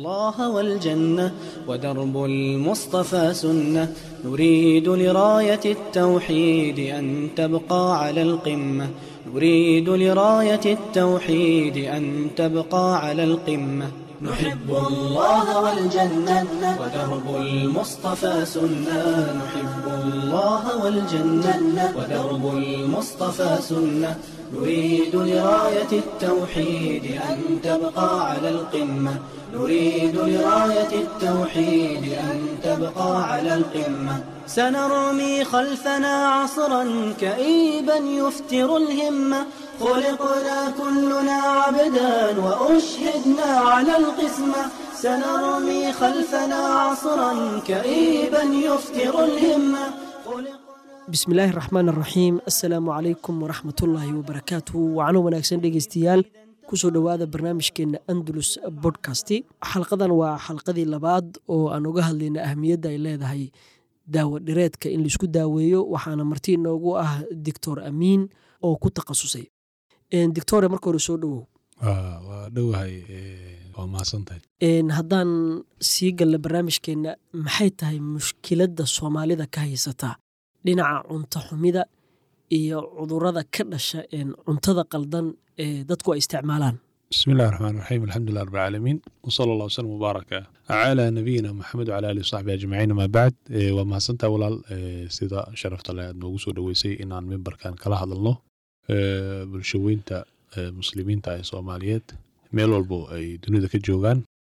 الله والجنة ودرب المصطفى سنة نريد لراية التوحيد أن تبقى على القمة نريد لراية التوحيد أن تبقى على القمة نحب الله والجنة ودرب المصطفى سنة نحب الله والجنة ودرب المصطفى سنة نريد لراية التوحيد أن تبقى على القمة نريد لراية التوحيد أن تبقى على القمة سنرمي خلفنا عصرا كئيبا يفتر الهمة خلقنا كلنا عبدا وأشهدنا على القسمة سنرمي خلفنا عصرا كئيبا يفتر الهمة خلقنا bismi illaahi raxmaan araxiim assalaamu calaykum waraxmatullaahi wabarakaatuhu wacano wanaagsan dhegeystayaal kusoo dhowaada barnaamijkeenna andalus bodkasti xalqadan waa xalqadii labaad oo aan uga hadlayna ahmiyadda ay leedahay daawo dhireedka in laisku daaweeyo waxaana marti inoogu ah doctor amiin oo ku takhasusay doctore marka hore soo dhowow waa dhowahay waa mahadsantahay haddaan sii galna barnaamijkeenna maxay tahay mushkiladda soomaalida ka haysataa dhinaca cunto xumida iyo cudurada ka dhasha cuntada qaldan ee dadku ay isticmaalaan bismi illahi raxmaan raxiim alxamdulilah rab alcaalamiin wsala allah wslm mubaaraka calaa nabiyina maxamed wcala alihi wsaxbi ajmaciin amaa bacd waa mahadsantaha walaal sida sharafta leh aad noogu soo dhoweysay inaan mimbarkan kala hadalno bulshaweynta muslimiinta ee soomaaliyeed meel walbo ay dunida ka joogaan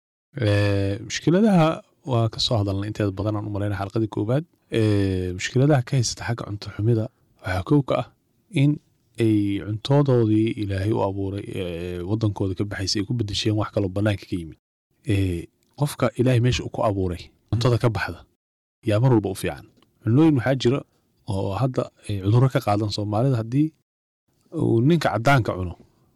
mushkiladaha waa ka soo hadalnay inteeda badan aan u malayna xalqadii koowaad mushkiladaha ka haysata xagga cunto xumida waxaa kow ka ah in ay cuntodoodii ilaahay u abuuray wadankooda ka baxaysay ay ku bedesheen wax kaloo banaanka ka yimid qofka ilaahay meesha uu ku abuuray cuntada ka baxda yaa mar walba u fiican cunooyin waxaa jira oo hadda cudurro ka qaadan soomaalida haddii uu ninka caddaanka cuno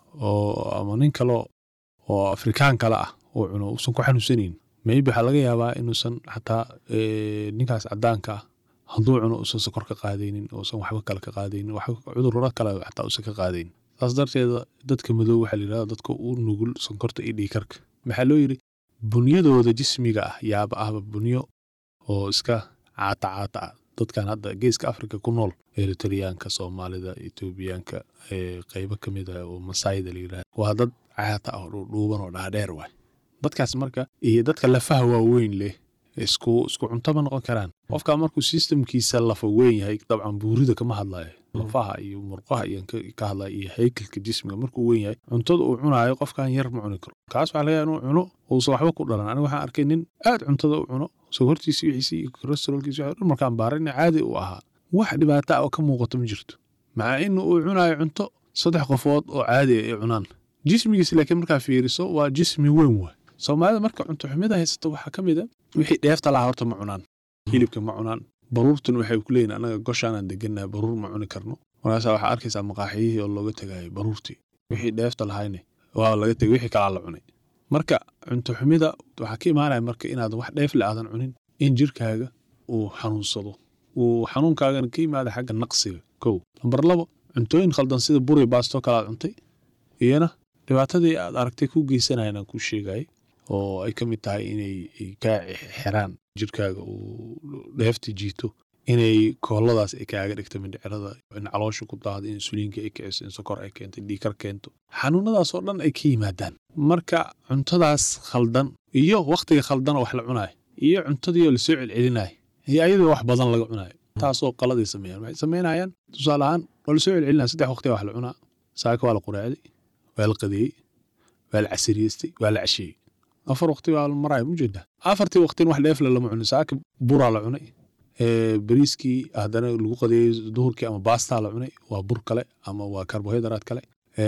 oo ama nin kaleo oo afrikaan kale ah uu cuno uusan ku xanuunsanayn maybe waxaa laga yaabaa inuusan xataa ninkaas caddaanka ah hadduu cuno uusan sokor ka qaadaynin uusan waxba kale ka qaadaynin cudurro kale xataa uusan ka qaadaynin saas darteeda dadka madow waxaa la yidhahda dadka u nugul sonkorta iyo dhiikarka maxaa loo yidhi bunyadooda jismiga ah yaaba ahba bunyo oo iska caata caata ah dadkan hadda geeska afrika ku nool eritriyaanka soomaalida etoobiyaanka qeybo ka mid ah oo masaayida la yidhahda waa dad caata ah oo dhuudhuuban oo dhaadheer waay dadkaas marka iyo dadka lafaha waaweyn leh isku isku cuntoma noqon karaan qofka markuu sistamkiisa lafa weyn yahay dabcan buurida kama hadlayo lafaha iyo murqaha iyo ka hadlaya iyo haykalka jismiga markuu weyn yahay cuntada uu cunaayo qofkan yar ma cuni karo kaas waxaa laga inuu cuno uusan waxba ku dhalan aniga waxaan arkay nin aad cuntada u cuno sokortiisi wixiisi iyo kolestaroolkiisi waxa dhan markaan baarayna caadi u ahaa wax dhibaata ah oo ka muuqato ma jirto maca in uu cunaayo cunto saddex qofood oo caadi ay cunaan jismigiis laakiin markaa fiiriso waa jismi weyn waay soomaalida marka cunto xumida haysato waxaa ka mid a wixii dheefta lahaa horta ma cunaan hilibka ma cunaan baruurtuna waxay ku leeyihin annaga goshaanaan degannaha baruur ma cuni karno markaasaa waxaa arkaysaa maqaaxiyihii oo looga tegaayo baruurtii wixii dheefta lahayne waa laga tegay wixii kalaa la cunay marka cunto xumida waxaa ka imaanaya marka inaad wax dheefle aadan cunin in jirkaaga uu xanuunsado uu xanuunkaagana ka yimaada xagga naqsiga kow lambar labo cuntooyin khaldan sida buri baastoo kale aad cuntay iyana dhibaatadii aad aragtay ku geysanayan aan kuu sheegayay oo ay ka mid tahay inay kaa xiraan jirkaaga uu dheefta jiito inay kooladaas ay kaaga dhigto mindhicirada in caloosha ku daado in insuliinka ay kiciso in sokor ay keento dhiikar keento xanuunadaas oo dhan ay ka yimaadaan marka cuntadaas khaldan iyo wakhtiga khaldan wax la cunayo iyo cuntadiioo lasoo celcelinayo iyo ayadoo wax badan laga cunayo taasoo qaladay sameeyaan waxay samaynayaan tusaale ahaan waa lasoo celcelinaya saddex waqtiga wax la cunaa saaka waa la quraacday waa la qadeeyey waa la casiriyeystay waa la casheeyey afar waqti baa maraya mujeeda afartii waqtin wax dheefle lama cunin saaka buraa la cunay bariiskii haddana lagu qadeeyey duhurkii ama baastaa la cunay waa bur kale ama waa karbohaydraat kale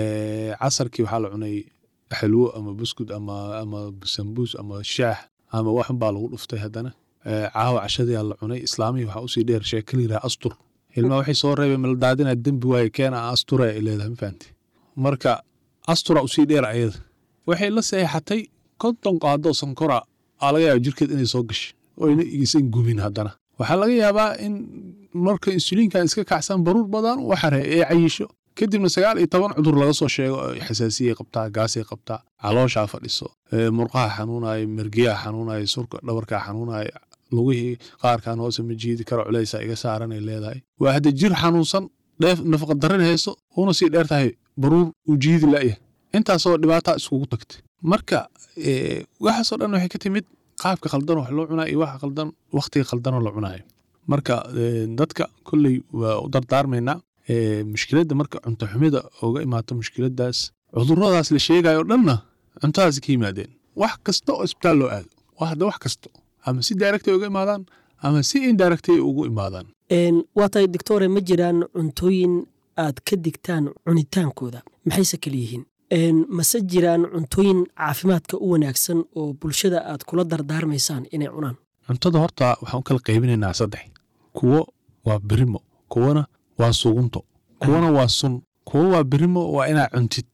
casarkii waxaa la cunay xalwo ama buskud ama ama sambuus ama shaax ama waxun baa lagu dhuftay haddana caawa cashadiyaa la cunay islaamihii waxaa usii dheer sheeka la yidhaha astur ilmaa waxay soo reebeen maldaadinaa dembi waaye keena astura ay leedahay ma fahamti marka astura usii dheer ayada waxay la seexatay konton qaadoo sankora aa laga yaaba jirkeed inay soo gashay oo ayna igisan gumin haddana waxaa laga yaabaa in marka insuliinkan iska kacsan baruur badan u xare ee cayisho kadibna sagaal iyo toban cudur laga soo sheego oo xasaasiyay qabtaa gaasay qabtaa calooshaa fadhiso ee, murqaha xanuunaya mergiyaha xanuunaya surka dhabarkaa xanuunaya lugihii qaarkaan hoose ma jiidi karo culeysa iga saaranay leedahay waa hadda jir xanuunsan dheef nafaqa darin hayso una sii dheer tahay baruur uu jiidi la'yahay intaasoo dhibaataa iskugu tagtay marka ee, waxaasoo dhan waxay ka timid qaabka khaldan wax loo cunaa iyo waxa khaldan wakhtiga khaldanoo la cunaayo marka ee, dadka kolley waa u dardaarmaynaa ee, mushkiladda marka cunto xumida uga imaato mushkiladaas cuduradaas la sheegayo o dhanna cuntadaas ka yimaadeen wax kasta oo isbitaal loo aado waa hadda wax kasta ama si directay uga imaadaan ama si indirectay ugu imaadaan Een, waa tahay doctore ma jiraan cuntooyin aad ka digtaan cunitaankooda maxayse kala yihiin Een, mase jiraan cuntooyin caafimaadka u wanaagsan oo bulshada aad kula dardaarmaysaan inay cunaan cuntada horta waxaan u kala qaybinaynaa saddex kuwo waa birimo kuwana waa sugunto kuwana waa sun kuwo waa birimo waa inaa cuntid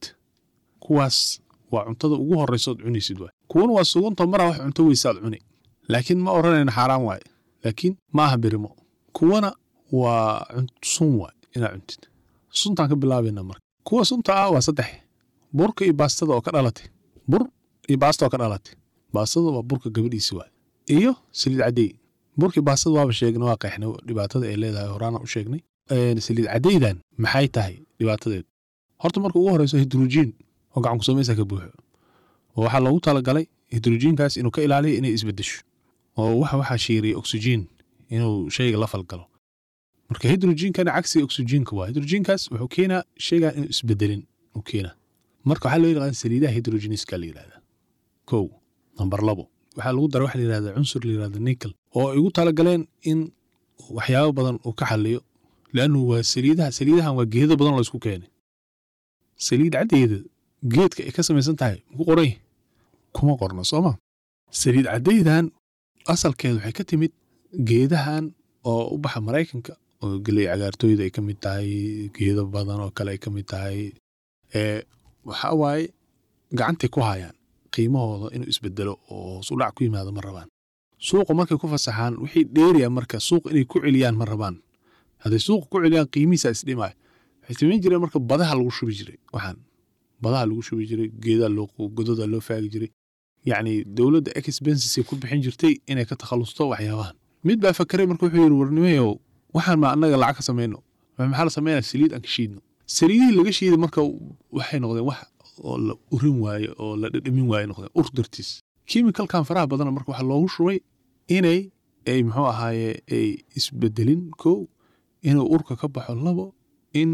kuwaas waa cuntada ugu horeysa ood cunaysid waay kuwana waa sugunto maraa wax cunto weysaad cuni laakiin ma oranayna xaaraan waaye laakiin ma aha birimo kuwana waa cun- sun waay inaa cuntid suntaan ka bilaabayna marka kuwa sunta ah waa saddex burka iyo baastada oo ka dhalatay bur iyo baasta oo ka dhalatay baastada waa burka gabadhiisi waay iyo saliid cadey burkii baastada waaba sheegnay waa qeexnay dhibaatada ay leedahay horaana u sheegnay Een, saliid cadeydan maxay tahay dhibaatadeed horta marka ugu horeyso hidrojiin oo gacan ku samaysa ka buuxo oo waxaa loogu talagalay hidrojiinkaas inuu ka ilaaliyo inay isbedesho oo waxa waxaa shiiriya oksijiin inuu shayga la falgalo marka hidrojiinkana cagsiga oksijiinka waa hidrojiinkaas wuxuu keenaa shaygan inuu isbedelin uu keenaa marka waxaa loo yaqaan saliidaha hidrojiniska la yidhahdaa kow nambar labo waxaa lagu dara waxa la yidhahdaa cunsur la yidhahda nickel oo ay ugu talagaleen in waxyaabo badan uu ka xaliyo leannu waa saliidaha saliidahan waa geedo badan oo laysku keenay saliid caddeeda geedka ay ka samaysan tahay muku qoran yahay kuma qorno sooma saliid caddeydan asalkeeda waxay ka timid geedahan oo u baxa maraykanka oo geley cagaartooyda ay ka mid tahay geedo badan oo kale ay ka mid tahay ee waxaa waaye gacantay ku hayaan qiimahooda inuu isbedelo oo hoos u dhac ku yimaado ma rabaan suuqa markay ku fasaxaan wixii dheeriya marka suuq inay ku celiyaan ma rabaan hadday suuqa ku celiyaan qiimihiisa isdhimaayo waxay samayn jireen marka badaha lagu shubi jiray waxaan badaha lagu shubi jiray geedaa loo gododa loo faagi jiray yacni dowladda expensesay ku bixin jirtay inay ka takhalusto waxyaabahan mid baa fakeray marka wuxuu yidhi warnimayow waxaan ma annaga lacag ka samayno maxaa la samaynaya saliid aan ka shiidno saliidihii laga shiiday marka waxay noqdeen wax oo la urin waaye oo la dhadhamin waaye noqdeen ur dartiis chemicalkan faraha badana marka waxaa loogu shubay inay ay muxuu ahaaye ay isbedelin kow inuu urka ka baxo labo in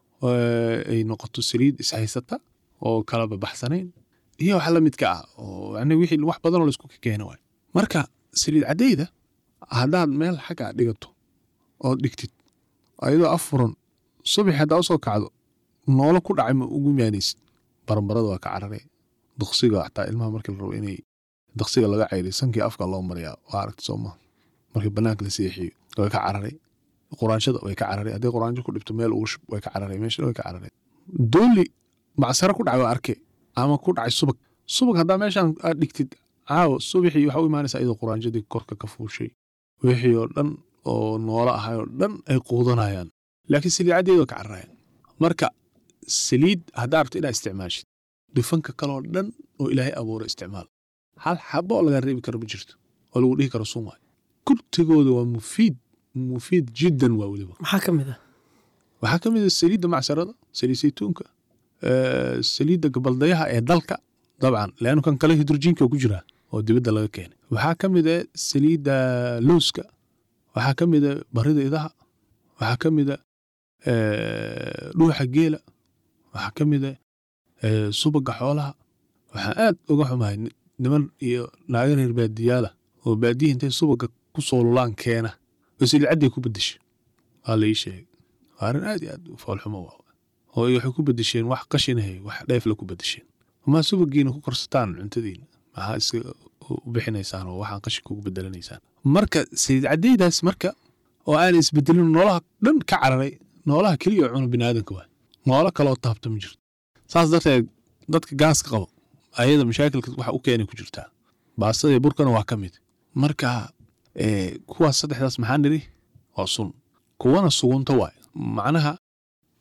ay noqoto saliid ishaysata oo kala babaxsanayn iyo wax la midka ah oo yani wixii wax badanoo laisku keeno waay marka saliid caddeyda haddaad meel xagga dhigato oo dhigtid ayadoo afuran subax haddaa usoo kacdo noolo ku dhacay ma ugu maanaysid baranbarada waa ka carare duqsiga xataa ilmaha markii la rabo inay duqsiga laga cayriy sankii afka loo mariyaa waa aragti soo maha markii banaanka la seexiyo way ka cararay quraanshada way ka cararay haddii quraanjo ku dhibto meel ugu shub way ka cararay meesha way ka cararay dooli macsaro ku dhacay waa arke ama ku dhacay subag subag haddaa meeshaan aad dhigtid caawo subaxii waxaa u imaanaysaa iyadoo quraanjadii korka ka fuushay wixii oo dhan oo noolo ahay oo dhan ay quudanayaan laakiin saliid caddeedoo ka cararayaan marka saliid haddaa rabto inaad isticmaashid dufanka kaloo dhan oo ilaahay abuura isticmaal hal xabo oo lagaa reebi karo ma jirto oo lagu dhihi karo sun waay kurtigooda waa mufiid mufiid jiddan waa weliba maxaa ka mid ah waxaa ka mid a saliidda macsarada saliid saytuunka saliidda gabaldayaha ee dalka dabcan leannu kan kale hidrojiinka ku jira oo dibadda laga keenay waxaa ka mid a saliidda lowska waxaa ka mid a barida idaha waxaa ka mid a dhuuxa geela waxaa ka mid a subaga xoolaha waxaa aad uga xumahay niman iyo naaga reer baadiyaala oo baadiya intay subaga ku soo lulaan keena oo saliid cadday ku bedesha waa la ii sheegay waa arrin aad iyo aad u foolxumo waa oo waxay ku bedesheen wax qashinahay wax dheefla ku bedesheen maa subagiina ku korsataan cuntadiina maxaa iska u bixinaysaan oo waxaan qashinka ugu bedelanaysaan marka saliid caddeydaas marka oo aan isbedelin noolaha dhan ka cararay noolaha keliya oo cuna biniaadanka waay noolo kaloo taabta ma jirto saas darteed dadka gaaska qabo ayada mashaakilka waxa u keenay ku jirtaa baastada burkana waa ka mid marka kuwaas saddexdaas maxaa nidhi waa sun kuwana sugunta waay macnaha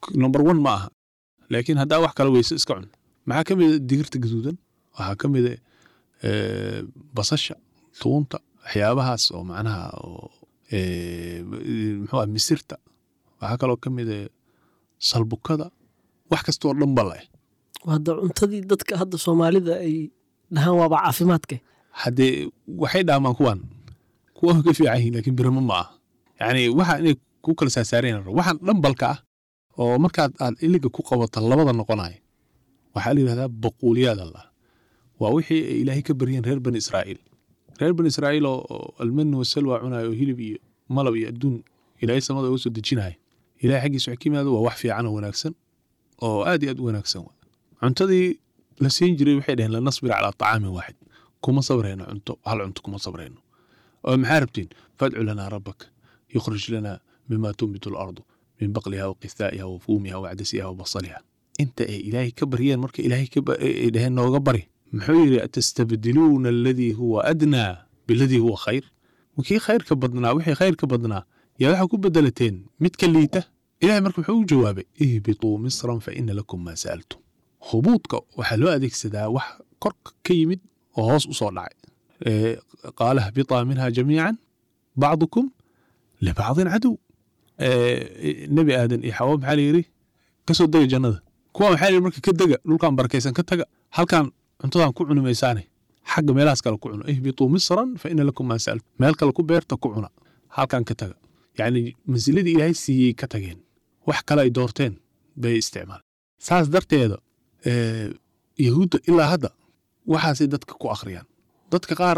number one ma aha laakiin haddaa wax kala weyse iska cun maxaa ka mida digirta gaduudan waxaa ka mida eh, basasha tuunta waxyaabahaas oo macnaha oo eh, muxuu ah misirta waxaa kaloo ka mida salbukada wax kastoo dhan ba leh hadda cuntadii dadka hadda soomaalida ay dhahaan waaba caafimaadka haddee waxay dhaamaan kuwan kuwa ka fiican yihiin laakiin biramo ma aha yani waxa inay ku kala saasaareen waxaan dhambalka ah oo markaad aad iliga ku qabato labada noqonaya waxaa la yidhahdaa baquuliyaad allah waa wixii ay ilaahay ka baryeen reer bani israa'iil reer bani israa'iil oo oo almani wasalwa cunayo oo hilib iyo malab iyo adduun ilaahay samada uga soo dejinaya ilahay xaggiisa wax ka yimaado waa wax fiican oo wanaagsan oo aad iyo aad u wanaagsan wa cuntadii la siin jiray waxay dhaheen lanasbir calaa طacaamin waaxid kuma sabrayno cunto hal cunto kuma sabrayno oo maxaa rabtiin fadcu lanaa rabbaka yukhrij lana mima tunbitu alardu min baqliha wa qithaa'iha wa fuumiha wa cadasiha wa basaliha inta ay ilaahay ka baryeen marka ilaahay ka ba- ay dhaheen nooga bari muxuu yidhi atastabdiluuna aladii huwa adnaa biladii huwa khayr kii khayrka badnaa wixii khayrka badnaa yaa waxaa ku bedelateen mid ka liita ilahay marka muxuu u jawaabay ihbituu misran fa ina lakum maa sa'altum hubuudka waxaa loo adeegsadaa wax korka ka yimid oo hoos u soo dhacay Eh, qaala hbitaa minha jamiican bacdukum libacdin cadow Eh, nebi aadan iyo xawa maxaa la yidhi ka soo dega jannada kuwa maxaa la yidhi marka ka dega dhulkan barakaysan ka taga halkan cuntadan ku cuni maysaane xagga meelahaas kale ku cuno ihbituu misran fa ina lakum maa sa'altum meel kale ku beerta ku cuna halkan ka taga yacni mansiladii ilaahay siiyey ka tageen wax kale ay doorteen bay isticmaaleen saas darteeda eh, yahuudda ilaa hadda waxaasay dadka ku akhriyaan dadka qaar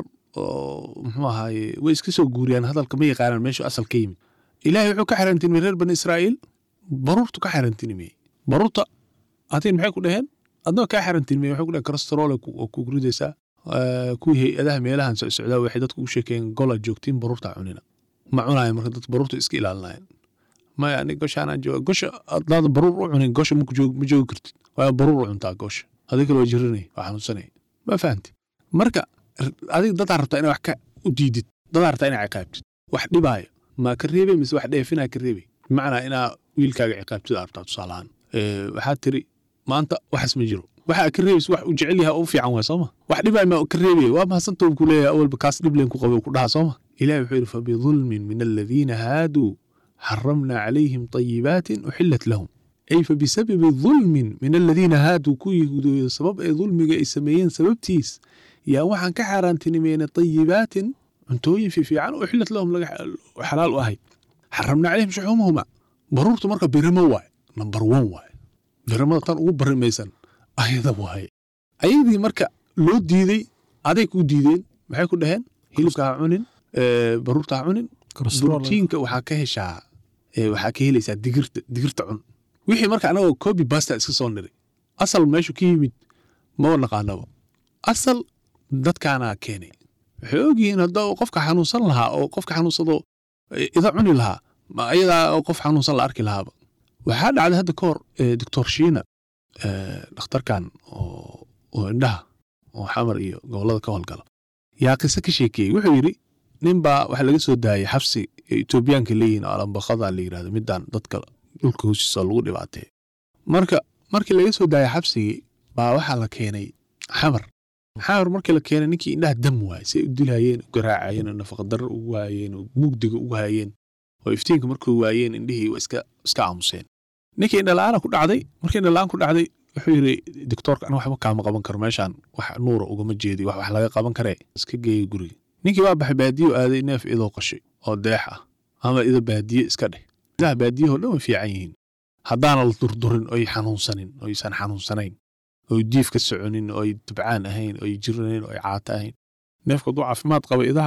oo muxuu ahaaye way iska soo guuriyaan hadalka ma yaqaanaan meeshu asal ka yimid ilaahay wuxuu ka xarantinimey reer bani israa'iil baruurtu ka xarantinimey baruurta atiin maxay ku dhaheen adnoo kaa xarantinimey waxay ku dhaheen kolestaroole oo kugu ridaysaa Eh, kuwii hay-adaha meelahan socsocdaa waxay dadku u sheekeen gola joogtiin baruurta cunina ma cunaaya marka dadka baruurta iska ilaalinayan maya ani goshaanaan jooga gosha hadaadan baruur u cunin gosha ma joog- ma joogi kartid waa baruur u cuntaa gosha adig kale waa jiranay waa xanuunsanay ma fahamti marka r- adig dadaa rabtaa inaa wax ka u diidid dadaa rabtaa inaa ciqaabtid wax dhibaayo ma ka reebay mise wax dheefinaa ka reebay bimacnaa inaa wiilkaaga ciqaabtid aa rabtaa tusaalahaan Eh, waxaad tiri maanta waxaas ma jiro waxa ka reebaysa wax uu jecel yahay oo u fiican waa sooma wax dhibaa ma ka reebaya waa mahadsanto ku leeyahay awalba kaas dhib leen ku qabay ku dhaha sooma ilahi wuxuu yidhi fabidulmin min aladiina haaduu xaramna calayhim طayibaatin uxilat lahum ay fabisababi dulmin min aladiina haaduu ku yahuudooda sabab ay dulmiga ay sameeyeen sababtiis yaa waxaan ka xaaraantinimeynay طayibaatin cuntooyin fiifiican uxilat lahum laga xalaal u ahayd xaramna calayhim shuxuumahuma baruurtu marka birimo waaye number one waaye birimada tan ugu barimaysan ayada waaye ayadii marka loo diiday aday ku diideen maxay ku dhaheen hilibka ha cunin eh, baruurta ha cunin brotiinka waxaa ka heshaa eh, waxaa ka helaysaa digirta digirta cun wixii marka anagoo copy basta iska soo niray asal meeshu ka yimid maba naqaanaba asal dadkaana keenay waxay ogyihiin hadda qofka xanuunsan lahaa oo qofka xanuunsado eh, ida cuni lahaa ma ayadaa oo qof xanuunsan la arki lahaaba waxaa dhacday hadda ka hor eh, doctor shiina eh, dhakhtarkan oo oo indhaha oo xamar iyo gobollada ka howlgala yaa qiso ka sheekeeyey wuxuu yidhi ninbaa waxa laga soo daayay xabsi ee etoobiyaanka leeyihin oo alambakada la yidhahdo midaan dadka dhulka hoostiisa lagu dhibaateeyo marka markii laga soo daayay xabsigii baa waxaa la keenay xamar xamar markii la keenay ninkii indhaha dam waayey say u dilayeen u garaacayeen oo nafaqadarro ugu waayeen oo mugdiga ugu hayeen oo iftiinka markuu waayeen indhihii waa iska iska aamuseen ninkii indhala-aana ku dhacday markii indhala-aan ku dhacday wuxuu yidhi doctoorka aniga waxba kaama qaban karo meeshaan wax nuura ugama jeedi wax wax laga qaban karee iska geeya guriga ninkii waa baxay baadiyo aaday neef idoo qashay oo deex ah ama ido baadiye iska dheh idaha baadiyahoo dhan way fiican yihiin haddaana la durdurin oy xanuunsanin oysan xanuunsanayn oy diif ka soconin oy dabcaan ahayn oy jiranayn oy caato ahayn neefka hadduu caafimaad qaba idaha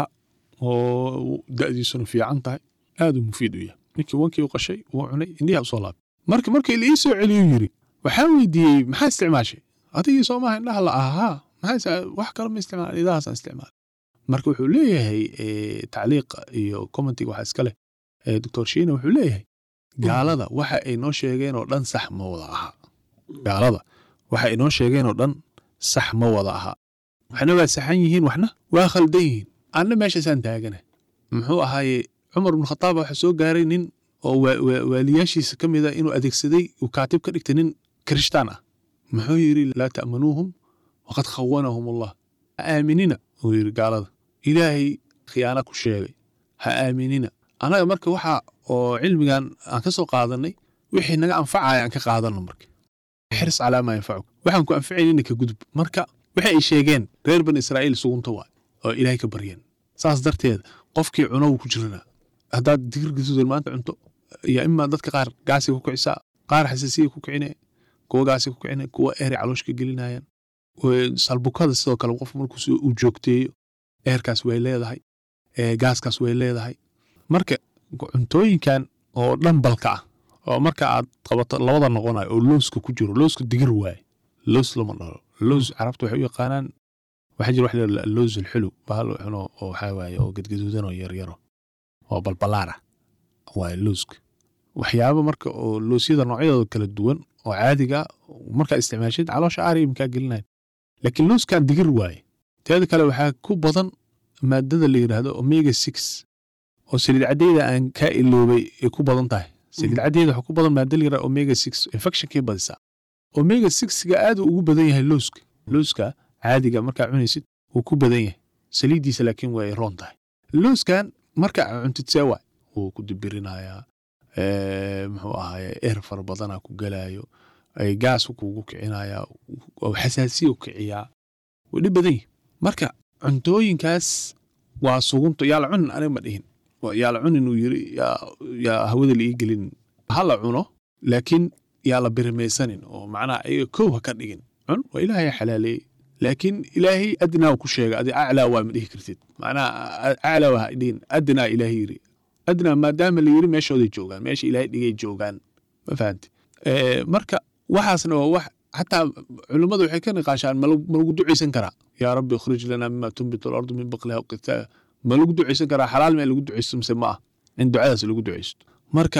oo da'diisuna fiican tahay aad uu mufiid u yahay ninkii wankii u qashay wuu cunay indhiha usoo laabay marka markii la ii soo celiyu yiri waxaan weydiiyey maxaa isticmaashay adigii soo maaha indhaha la ahaa maxaa wax kale ma isticmaal idahaasaan isticmaal marka wuxuu leeyahay eh, tacliiqa iyo commentiga waxaa iska leh eh, doctor shiina wuxuu leeyahay gaalada waxa ay noo sheegeen oo dhan sax ma wada aha gaalada waxa ay noo sheegeen oo dhan sax ma wada aha waxna waa saxan yihiin waxna waa khaldan yihiin anna meeshaasaan taagana muxuu ahaaye cumar ibnu khataab waxa soo gaaray nin oo wa- wa- waaliyaashiisa ka mida inuu adeegsaday uu kaatib ka dhigtay nin kirishtaan ah muxuu yidhi laa ta'manuuhum waqad khawanahum allah ha aaminina uu yidhi gaalada ilaahay khiyaana ku sheegay ha aaminina annaga marka waxa oo cilmigan aan ka soo qaadanay wixii naga anfacaya aan ka qaadano marka xirs calaa maa yanfacuk waxaan ku anfacaynina ka gudub marka waxay ay sheegeen reer bani israa'iil sugunta waay oo ilaahay ka baryeen saas darteed qofkii cuno wuu ku jiranaa haddaad digir gaduudan maanta cunto iyo imaa dadka qaar gaasiga ku kicisaa qaar xasaasiya ku kicine kuwa gaasiga ku kicine kuwa eeri caloosh ka gelinayaan Way- salbukada sidoo kale qof markuu si- uu joogteeyo eerkaas way leedahay ee, gaaskaas way leedahay marka cuntooyinkan oo dhambalka ah oo marka aad qabato labada noqonayo oo looska ku jiro looska digir waaye loos lama dhalo loos carabta waxay u yaqaanaan waxaa jira wax la yidhahdo loos alxulu bahal cuno oo waxaa waaye oo gadgaduudan oo yaryaro oo balbalaar ah waaye looska waxyaabo marka oo loosyada noocyadooda kala duwan oo caadiga ah, markaa isticmaashid caloosha aariya makaa gelinayn laakiin looskan digir waaye teeda kale waxaa ku badan maadada la yidhaahdo omega six oo saliid cadeyda aan kaa iloobay ay ku badan tahay saliid cadeyda waxaa ku badan maada la yidhahdo omega six infectionkay badisaa omega sixga aad uu ugu badan yahay looska looska caadiga markaa cunaysid wuu ku badan yahay saliiddiisa laakiin way roon tahay looskan marka aad cuntid see waay wuu ku dibirinayaa ee, muxuu ahaye eer fara badanaa ku gelaayo ay gaas kuugu kicinayaa oo xasaasiya u kiciyaa wuu dhib badan yahay marka cuntooyinkaas waa sugunto yaa la cunin aniga ma dhihin Waa- yaa la cunin uu yiri yaa yaa hawada la ii gelin ha la cuno laakiin yaa la birimaysanin oo macnaha ayaga kow ha ka dhigin cun waa ilaahay xalaaleeyey laakiin ilaahay adnaa ku sheega adi aclaa waa ma dhihi kartid macnaha a- aclaa waa ha dhihin adnaa ilaahay yiri adnaa maadaama la yiri meeshooday joogaan meesha ilaahay dhigay joogaan ma fahanti Eh, marka waxaasna waa wax xataa culimmadu waxay ka niqaashaan ma lagu ma lagu ducaysan karaa yaa rabbi ikhrij lanaa mima tunbitu alardu min baqliha waqithaaha ma lagu ducaysan karaa xalaal ma in lagu ducaysto mise ma ah in ducadaas lagu ducaysto marka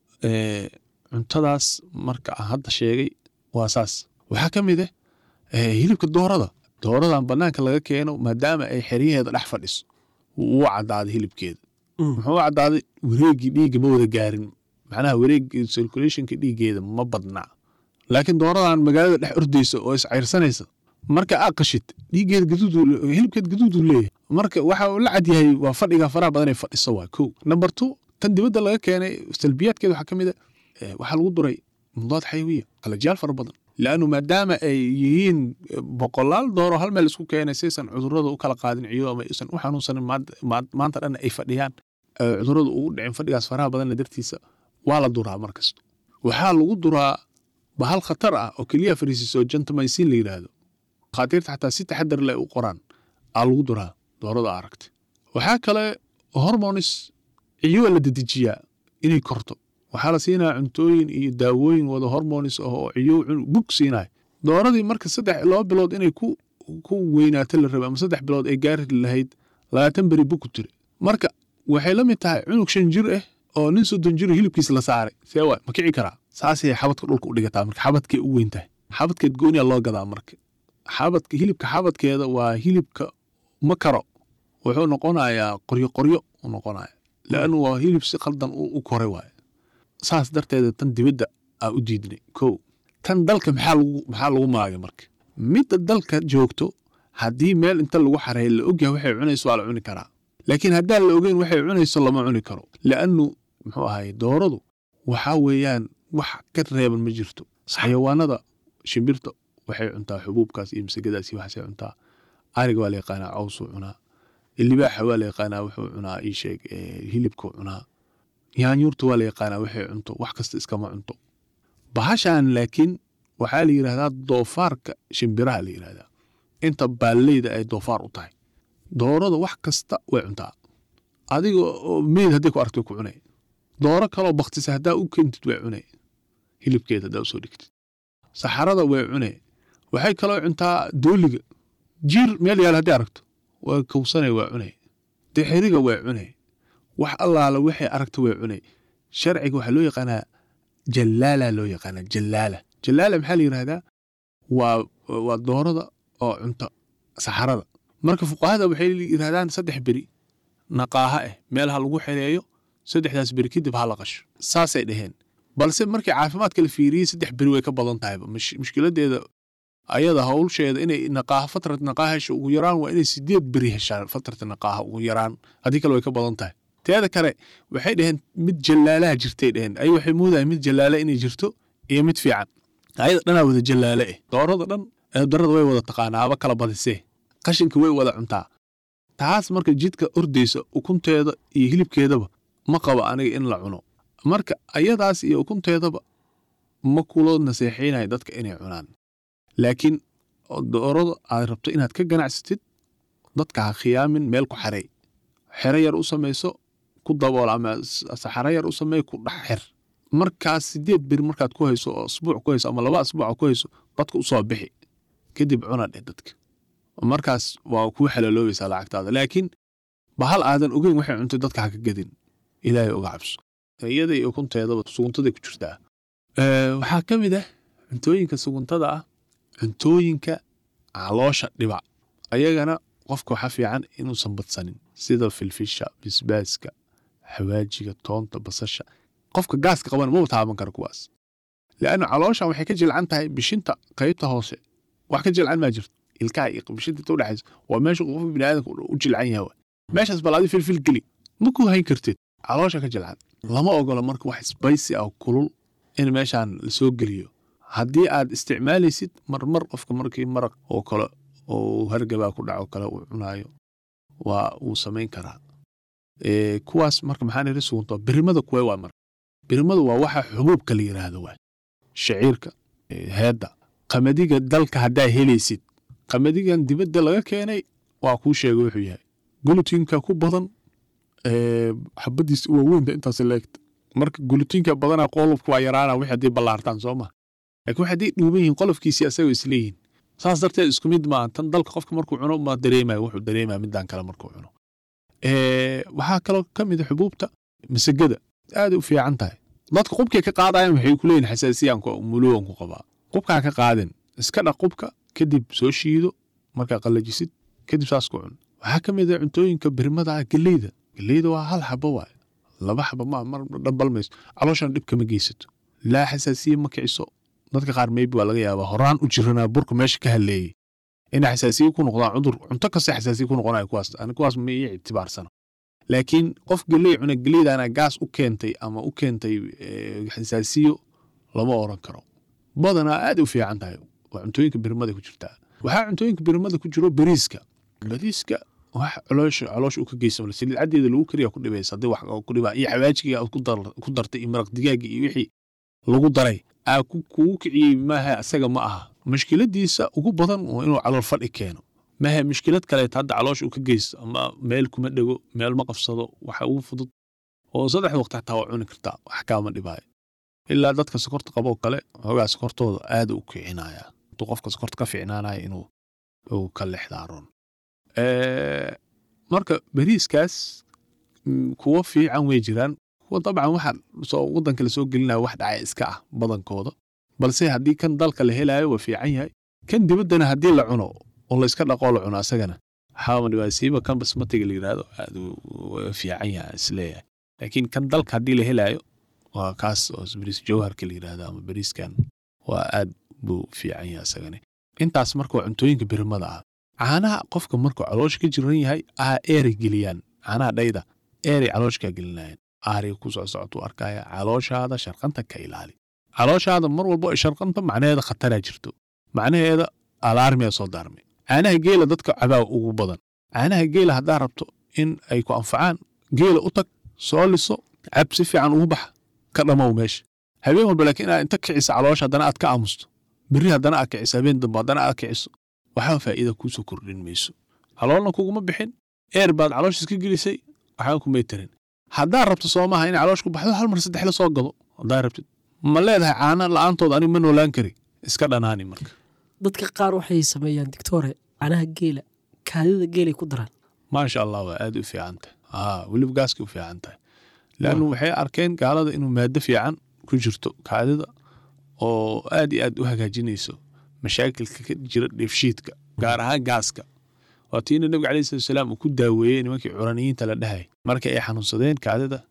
eh, cuntadaas marka aan hadda sheegay waa saas waxaa ka mid ah eh, hilibka doorada dooradan banaanka laga keeno maadaama ay xeryaheeda dhex fadhiso wuu u caddaaday hilibkeeda Mm. muxuu u caddaaday wareegii dhiigga ma wada gaarin macnaha wareegii circulationka dhiiggeeda ma badnaa laakiin dooradan magaalada dhex ordaysa oo iscayrsanaysa marka aa qashid dhiiggeeda gaduud hilibkeed gaduuduu leeyahay marka waxa uu la cad yahay waa fadhiga faraha badan ee fadhiso waa kow number two tan dibadda laga keenay salbiyaadkeeda waxaa ka mid a eh, waxaa lagu duray mudaad xayawiya qalajiyaal fara badan laannu maadaama ay yihiin eh, boqolaal dooro hal meel isku keenay saysan cudurrada u kala qaadin ciyo ama aysan u xanuunsanin maad- maad- maanta dhan ay fadhiyaan eh, cudurrada ugu dhicin fadhigaas faraha badanna dartiisa waa la duraa markasta waxaa lagu duraa bahal khatar ah oo keliya fariisiso gentamicin la yidhaahdo khaatiirta xataa si taxadar leh u qoraan aa lagu duraa doorada aragta waxaa kale hormonis ciyo la dedejiyaa inay korto waxaa la siinaya cuntooyin iyo daawooyin wada hormonis ah oo ciyo cun- bug siinaya dooradii marka saddex laba bilood inay ku ku weynaato la rabay ama saddex bilood ay gaari lahayd labaatan beri bug ku tiri marka waxay la mid tahay cunug shan jir ah oo nin soddon jir hilibkiisa la saaray see waay ma kici karaa saasay xabadka dhulka u dhigataa marka xabadkay u weyn tahay xabadkeed gooniya loo gadaa marka xabadka hilibka xabadkeeda waa hilibka ma karo wuxuu noqonayaa qoryo qoryo u noqonaya laannu waa hilib si khaldan u u koray waaye saas darteeda tan dibadda aa u diidnay kow tan dalka maxaa lagu maxaa lagu maagay marka midda dalka joogto haddii meel inta lagu xareeyo la ogyahay waxay cunayso waa la cuni karaa laakiin haddaan la ogeyn waxay cunayso lama cuni karo laannu muxuu ahaye dooradu waxaa weeyaan wax ka reeban ma jirto xayawaanada shimbirta waxay cuntaa xubuubkaas iyo masagadaas iyo waxaasay cuntaa ariga waa la yaqaanaa cawsuu cunaa libaaxa waa la yaqaanaa wuxuu cunaa ii sheeg eh, hilibkuu cunaa yaanyuurta waa la yaqaanaa waxay cunto wax kasta iskama cunto bahashan laakiin waxaa la yidhahdaa doofaarka shimbiraha la yidhahdaa inta baalleyda ay doofaar u tahay doorada wax kasta way cuntaa adiga oo meyd hadday ku aragto way ku cunay dooro kaloo baktisa haddaa u keentid way cunay hilibkeeda haddaa usoo dhigtid saxarada way cunay waxay kaloo cuntaa dooliga jiir meel yaal haddii aragto waa kowsanay waa cunay dixiriga way cunay wax allaala waxay aragto way cunay sharciga waxaa loo yaqaanaa jallaala loo yaqaanaa jallaala jallaala maxaa la yidhahdaa waa waa doorada oo cunta saxarada marka fuqahada waxay yidhahdaan saddex beri naqaaha ah meel ha lagu xereeyo saddexdaas beri kadib ha la qasho saasay dhaheen balse markii caafimaadka la fiiriyey saddex beri way ka badan tahayba mush- mushkiladeeda ayada hawlsheeda inay naqaaha fatrat naqaaha hesho ugu yaraan waa inay sideed beri heshaan fatrat naqaaha ugu yaraan haddii kale way ka badan tahay teeda kale waxay dhaheen mid jallaalaha jirtay dhaheen ay waxay moodahay mid jallaale inay jirto iyo mid fiican ayada dhanaa wada jallaale eh doorada dhan eedarada way wada taqaanaa haba kala badisee qashinka way wada cuntaa taas marka jidka ordaysa ukunteeda iyo hilibkeedaba ma qabo aniga in la cuno marka ayadaas iyo ukunteedaba ma kulo naseexaynayo dadka inay cunaan laakiin doorada aad rabto inaad ka ganacsatid dadka ha khiyaamin meel ku xarey xero yar u samayso ku dabool ama s- saxaro yar u samey ku dhex xir markaas sideed beri markaad ku hayso oo asbuuc ku hayso ama laba asbuuc ku hayso dadka u soo bixi kadib cuna dheh dadka markaas waa kuu xalaaloobaysaa lacagtaada laakiin bahal aadan ogeyn waxay cuntay dadka ha ka gedin ilaahay uga cabso iyada iyo ukunteedaba suguntaday ku jirtaa Ee, waxaa ka mid ah cuntooyinka suguntada ah cuntooyinka caloosha dhiba ayagana qofka waxaa fiican inuusan badsanin sida filfisha bisbaaska xawaajiga toonta basasha qofka gaaska qabana maba taaban kara kuwaas leanna calooshan waxay ka jilcan tahay bishinta qaybta hoose wax ka jilcan maa jirto ilkaha iyo bishinta inta udhexaysa waa meesha qofka biniaadamka u jilcan yahay waay. meeshaas bal adi filfil geli ma ku hayn kartid caloosha ka jilcan lama ogola marka wax sbaysi ah oo kulul in meeshaan lasoo geliyo haddii aad isticmaalaysid marmar qofka markii maraq oo kale oo hargabaa ku dhaco kale uu cunaayo waa uu samayn karaa Ee, kuwaas marka maxaa niri sugunta birimada kuwee waa marka birimadu waa waxa xubuubka la yiraahdo waay shaciirka ee, heedda qamadiga dalka haddaa helaysid qamadigan dibadda laga keenay waa kuu sheegay wuxuu yahay gulutinka ku badan ee, xabadiis waa weynta intaas leegta marka gulutinka badanaa qolofka waa yaraana wixii haddii ballaartaan soo ma laakiin waxay haddii dhuuban yihiin qolofkiisii asagoo isleeyihin saas darteed isku mid maaha tan dalka qofka markuu cuno ma dareemaya wuxuu dareemaya midaan kale markuu cuno Ee, waxaa kaloo ka mid a xubuubta masagada aad u fiican tahay dadka qubkay ka qaadayan waxay ku leeyihin xasaasiyaan muluwan ku qabaa qubkaa ka qaadin iska dhaq qubka kadib soo shiido markaa qallajisid kadib saas ku cun waxaa ka mid a cuntooyinka birmada ah geleyda geleyda waa hal xabo waay laba xabo ma mar dhambal mayso calooshana dhib kama geysato laa xasaasiye ma kiciso dadka qaar maybe waa laga yaabaa horaan u jiranaa burka meesha ka haleeyey inay xasaasiye ku noqdaan cudur cunto kasta xasaasiye ku noqonaya kuwaas ani kuwaas ma ii ictibaarsana laakiin qof geley cuna geleydaana gaas u keentay ama u keentay eh, xasaasiyo lama oran karo badanaa aad u fiican tahay waa cuntooyinka birmada ku jirtaa waxaa cuntooyinka birmada ku jiro bariiska bariiska wax caloosha caloosha uu ka geysan saliid caddeeda lagu kariya ku dhibaysa haddii wax ku dhibaa iyo xawaajiga aad ku dar- ku dartay iyo maraq digaaga iyo wixii lagu daray aa ku- kugu kiciyey maaha asaga ma aha mushkiladiisa ugu badan waa inuu calool fadhi keeno maaha mushkilad kaleet hadda caloosha uu ka geysto ama meel kuma dhego meel ma qabsado waxa ugu fudud oo saddex waqti xataa waa cuni kartaa wax kaama dhibaayo ilaa dadka sokorta qabo oo kale hoogaa sokortooda aad u kicinaya intuu qofka sokorta ka fiicnaanaya inuu uu ka lexdaaroon Ee, marka bariiskaas mm, kuwo fiican way jiraan kuwa dabcan waxa soo wadanka lasoo gelinaya wax dhacay iska ah badankooda balse haddii kan dalka la helayo waa fiican yahay kan dibaddana haddii la cuno oo la iska dhaqoo la cuno asagana waxaa dhibaasiiba kan basmatiga la yidhaahdo aad uu waa fiican yahay isleeyahay laakiin kan dalka haddii la helayo waa kaas oo bariis jawharka la yidhaahdo ama bariiskan waa aad buu fiican yahay asagani intaas marka waa cuntooyinka birimada ah caanaha qofka markuu caloosha ka jiran yahay aa eeray geliyaan caanaha dhayda eeray caloosha gelinayaan aariga ku soo socotu arkaya calooshaada sharqanta ka ilaali calooshaada mar walbo ay sharqanta macnaheeda khataraa jirto macnaheeda alaarmiya soo daarmay caanaha geela dadka cabaa ugu badan caanaha geela haddaa rabto in ay ku anfacaan geela u tag soo liso cab si fiican ugu baxa ka dhamow meesha habeen walba laakiin inaad inta kicisa caloosha haddana aad ka aamusto berri haddana aad kiciso habeen dambe haddana aad kiciso waxba faa'iida kuusoo kordhin mayso caloolna kuguma bixin eer baad caloosha iska gelisay waxba kumay tarin haddaad rabto soomaha in caloosh ku baxdo hal mar saddex la soo gado haddaad rabtid ma leedahay caana la'aantood aniga ma noolaan kari iska dhanaani marka dadka qaar waxay sameeyaan dictore canaha geela kaadida geelay ku daraan maasha allah waa aad u fiican tahay aa weliba gaaskay u fiican tahay leannu waxay arkeen gaalada inuu maado fiican ku jirto kaadida oo aad iyo aad u hagaajinayso mashaakilka ka jira dheefshiidka gaar ahaan gaaska waa tiina nabiga alayhi salatu wasalaam uu ku daaweeyey nimankii curaniyiinta la dhahay markii ay xanuunsadeen kaadida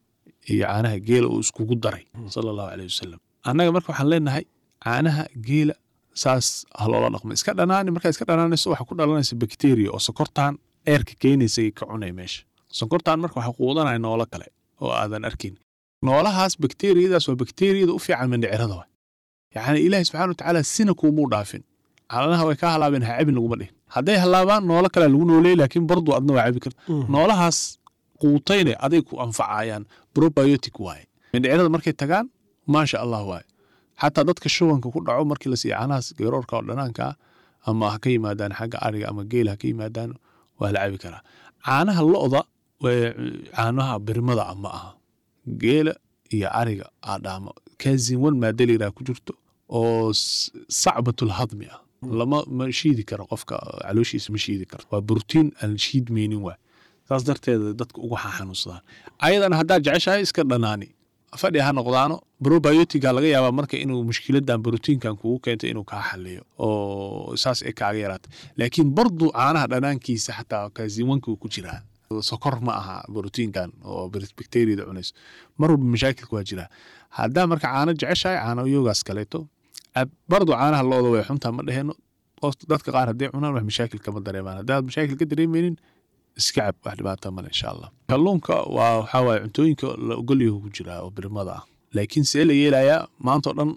iyo caanaha geela uu iskugu daray sala allahu caleyh wasalam annaga marka waxaan leenahay caanaha geela saas ha loola dhaqmo iska dhanaani markaa iska dhanaanayso waxaa ku dhalanaysa bakteriya oo sokortaan eerka keenaysa ka cunay meesha sonkortaan marka waxaa quudanaya noolo kale oo aadan arkin noolahaas bakteriyadaas waa bakteriyada u fiican mindhicirada wa yacni ilaahi subxana watacaala sina kuumuu dhaafin calanaha way ka halaabeen ha cabin laguma dhihin hadday halaabaan noolo kale lagu nooleey laakiin bardu adna waa cabi karta noolahaas quutayne aday ku anfacayaan probiotic waaye mindhicirada markay tagaan maasha allah waaye xataa dadka shubanka ku dhaco markii la siiya caanahaas garoorka oo dhanaanka ah ama ha ka yimaadaan xagga ariga ama geela ha ka yimaadaan waa la cabi karaa caanaha lo'da caanaha birmada ah ma aha geela iyo ariga aadhaama kazinwan maadaliraa ku jirto oo sacbatul hadmi ah lama ma shiidi karo qofka calooshiisa ma shiidi karto waa brotiin aan shiidmaynin waay saas darteeda dadka ugu xanuunsadaan ayadana haddaad jeceshahay iska dhanaani fadhi ha noqdaano probiotica laga yaabaa marka inuu mushkiladan brotiinkan kugu keento inuu kaa xaliyo oo saas ay kaaga yaraata laakiin bardu caanaha dhanaankiisa xataa kaziwanka ku jiraa sokor ma aha brotiinkan oo bakteriyada cunayso mar walba mashaakilka waa jiraa haddaa marka caano jeceshahay caano yogaas kaleeto bardu caanaha looda way xuntaa ma dheheno dadka qaar hadday cunaan wax mashaakil kama dareemaan haddaad mashaakil ka dareemaynin iska cab wax dhibaata male insha allah kalluunka waa waxaa waaye cuntooyinka la ogolyahu ku jiraa oo birmada ah laakiin see la yeelayaa maantao dhan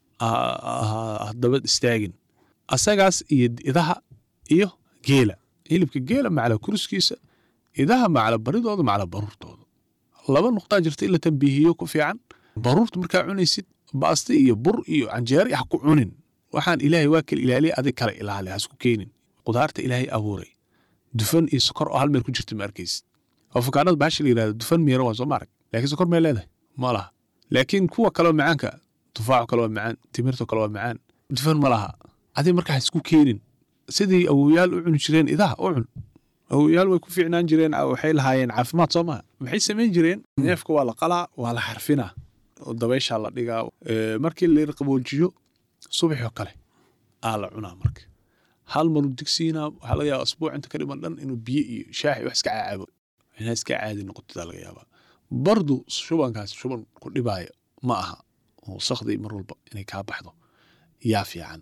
haddaba istaagin asagaas iyo idaha iyo geela hilibka geela macala kuruskiisa idaha macala baridooda macala baruurtooda laba nuqtaa jirta in la tambiihiyo ku fiican baruurta markaa cunaysid baasti iyo bur iyo canjeeri ha ku cunin waxaan ilaahay waa kala ilaaliya adig kale ilaali hasku keenin qudaarta ilaahay abuuray dufan iyo sokor oo hal meel ku jirta ma arkaysid afakaanada bahasha la yirahdo dufan miira waa soo ma arag laakiin sokor may leedahay ma laha laakiin kuwa kaleo macaanka tufaaxo kale waa macaan timirto kale waa macaan dufan ma laha adig markaa isku keenin sidii awoyaal u cuni jireen idaha u cun awoyaal way ku fiicnaan jireen waxay lahaayeen caafimaad soo maha maxay samayn jireen neefka waa la qalaa waa la xarfinaa oo dabayshaa la dhigaa markii la qaboojiyo subaxoo kale aa la cunaa marka hal maru digsiinaa waxaa laga yaaba asbuuc inta ka dhiman dhan inuu biyo iyo shaax wax iska caacabo inaa iska caadi noqotodaa laga yaabaa bardu shubankaas shuban ku dhibaaya ma aha oo sakhdii mar walba inay kaa baxdo yaa fiican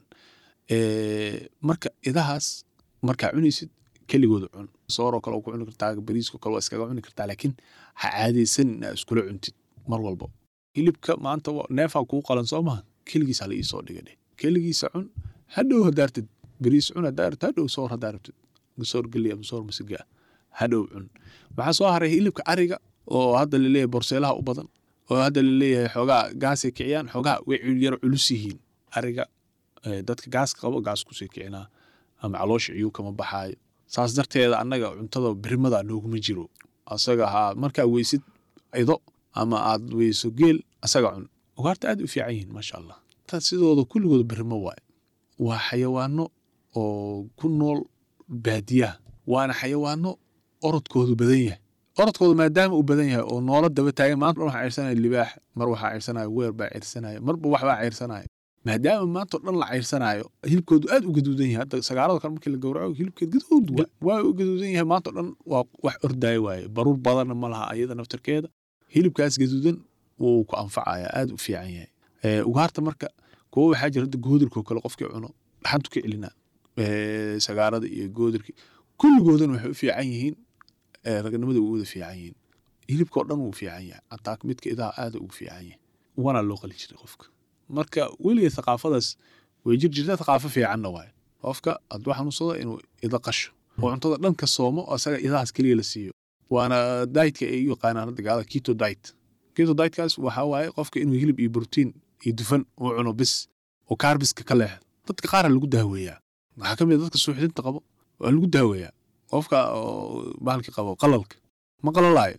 marka idahaas markaa cunaysid keligooda cun sooroo kale ku cuni kartaa bariisko kale waa iskaga cuni kartaa laakiin ha caadaysan inaa iskula cuntid mar walba hilibka maanta neefaa kuu qalan soo maha keligiisa hala iisoo dhiga dheh keligiisa cun hadhow haddaa rabtid bariis cun haddaa rabtid hadhow soor haddaa rabtid soor geli ama soor masiga ah hadhow cun waxaa soo haray hilibka ariga oo hadda laleeyahay borseelaha u badan oo hadda laleeyahay xoogaa gaasay kiciyaan xoogaa way yaro culus yihiin ariga dadka gaaska qabo gaas kusii kicinaa ama caloosha ciyuu kama baxaayo saas darteeda annaga cuntada birimada nooguma jiro asaga haa markaa weysid ido ama aad weyso geel asaga cun ugaarta aad u fiican yihiin maasha allah sidooda kulligooda birimo waaye waa xayawaano oo ku nool baadiyaha waana xayawaano orodkoodu badan yahay orodkooda maadaama uu badan yahay oo noola daba taagan maanta waxaa ciirsanaya libaax mar waxaa ciirsanaya weer baa ciirsanaya marba waxbaa ciirsanaya maadaama maanta oo dhan la ciirsanaayo hilibkoodu aad u gaduudan yahay hadda sagaarada kale markii la gowraco hilibkeed gaduud waa u gaduudan yahay maanta oo dhan waa wax ordaya waaye baruur badanna ma laha ayada naftarkeeda hilibkaas gaduudan wuu ku anfacaya aad u fiican yahay ugaarta marka kuwa waxaa jira hadda goodirkoo kale qofkii cuno dhaxantu ka celinaa sagaarada iyo goodirki kulligoodan waxay u fiican yihiin ragnimada way wada fiican yihiin hilibkao dhan wuu fiican yahay hataa midka idaha aada ugu fiican yahay waana loo qali jiray qofka marka weligeed thaqaafadaas way jir jirta thaqaafo fiicanna waaye qofka hadduu xanuunsado inuu ida qasho oo cuntada dhan ka soomo asaga idahaas keliya la siiyo waana dietka ay u yaqaanaan hadda gaalada keto diet keto dietkaas waxaa waaye qofka inuu hilib iyo brotiin iyo dufan uu cuno bis oo kaarbiska ka leexdo dadka qaara lagu daaweeyaa waxaa ka mid a dadka suuxdinta qabo waa lagu daaweeyaa qofka bahalki qabo qalalka ma qalalaayo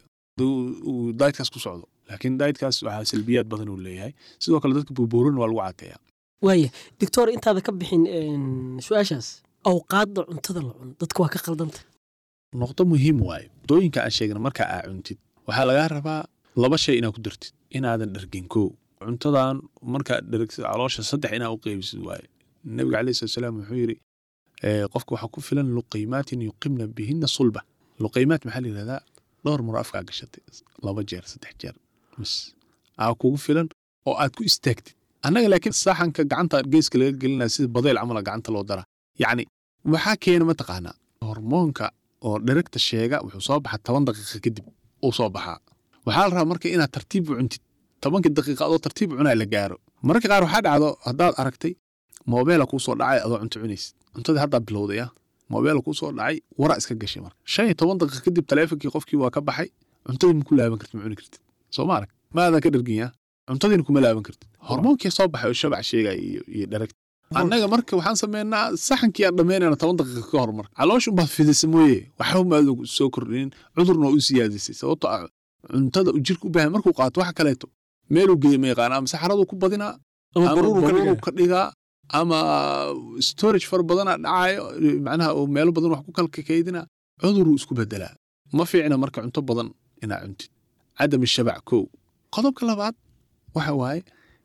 uu dietkaas ku socdo laakiin dietkaas waxaa salbiyaad badan uu leeyahay sidoo kale dadka buubuurin waa lagu cateeyaa waaya doctor intaada ka bixin su-aashaas awqaadda cuntada la cuno dadka waa ka qaldanta noqdo muhiim waaye dooyinka aan sheegna marka aa cuntid waxaa lagaa rabaa laba shay inaad ku dartid inaadan dhargin kow cuntadan markaad dhargsid caloosha saddex inaa u qeybisid waaye nabiga caleyhi salatu salaam wuxuu yidhi qofka waxaa ku filan luqaymaatin yuqimna bihina sulba luqaymaat maxaa la yidhahdaa dhowr maro afkaa gashatay laba jeer saddex jeer bas aa kugu filan oo aad ku istaagtid annaga laakiin saxanka gacanta geeska laga gelinaya sida badayl camala gacanta loo daraa yacni waxaa keena mataqaanaa hormoonka oo dheregta sheega wuxuu soo baxaa toban daqiiqa kadib uu soo baxaa waxaa la rabaa marka inaad tartiib u cuntid tobankii daqiiqa adoo tartiib u cunaa la gaaro mararka qaar waxaa dhacdo haddaad aragtay moobeela kuu soo dhacay adoo cunto cunaysid cuntadii haddaa bilowday ah moobeela kuu soo dhacay wara iska gashay marka shan iyo toban daqiiqa kadib taleefonkii qofkii waa ka baxay cuntadii ma ku laaban kartid ma cuni kartid soo ma arag maadan ka dharginya cuntadiina kuma laaban kartid hormoonkii soo baxay oo shabac sheegaya iyo iyo dheragta annaga marka waxaan sameynaa saxankii aan dhammaynayna toban daqiiqa ka hor marka caloosha unbaad fidisa mooye waxba maada soo kordhinin cudurna waa u siyaadisay sababto ah cuntada uu jirka u baahan markuu qaato waxa kaleeto meeluu geeya ma yaqaana ama saxaraduu ku badinaa ama ama baruuru ka baruuru dhigaa ka dhigaa ama storage fara badana dhacayo macnaha uu meelo badan wax ku kala kaydina cuduruu isku bedelaa ma fiicna marka cunto badan inaa cuntid cadam shabac kow qodobka labaad waxa waaye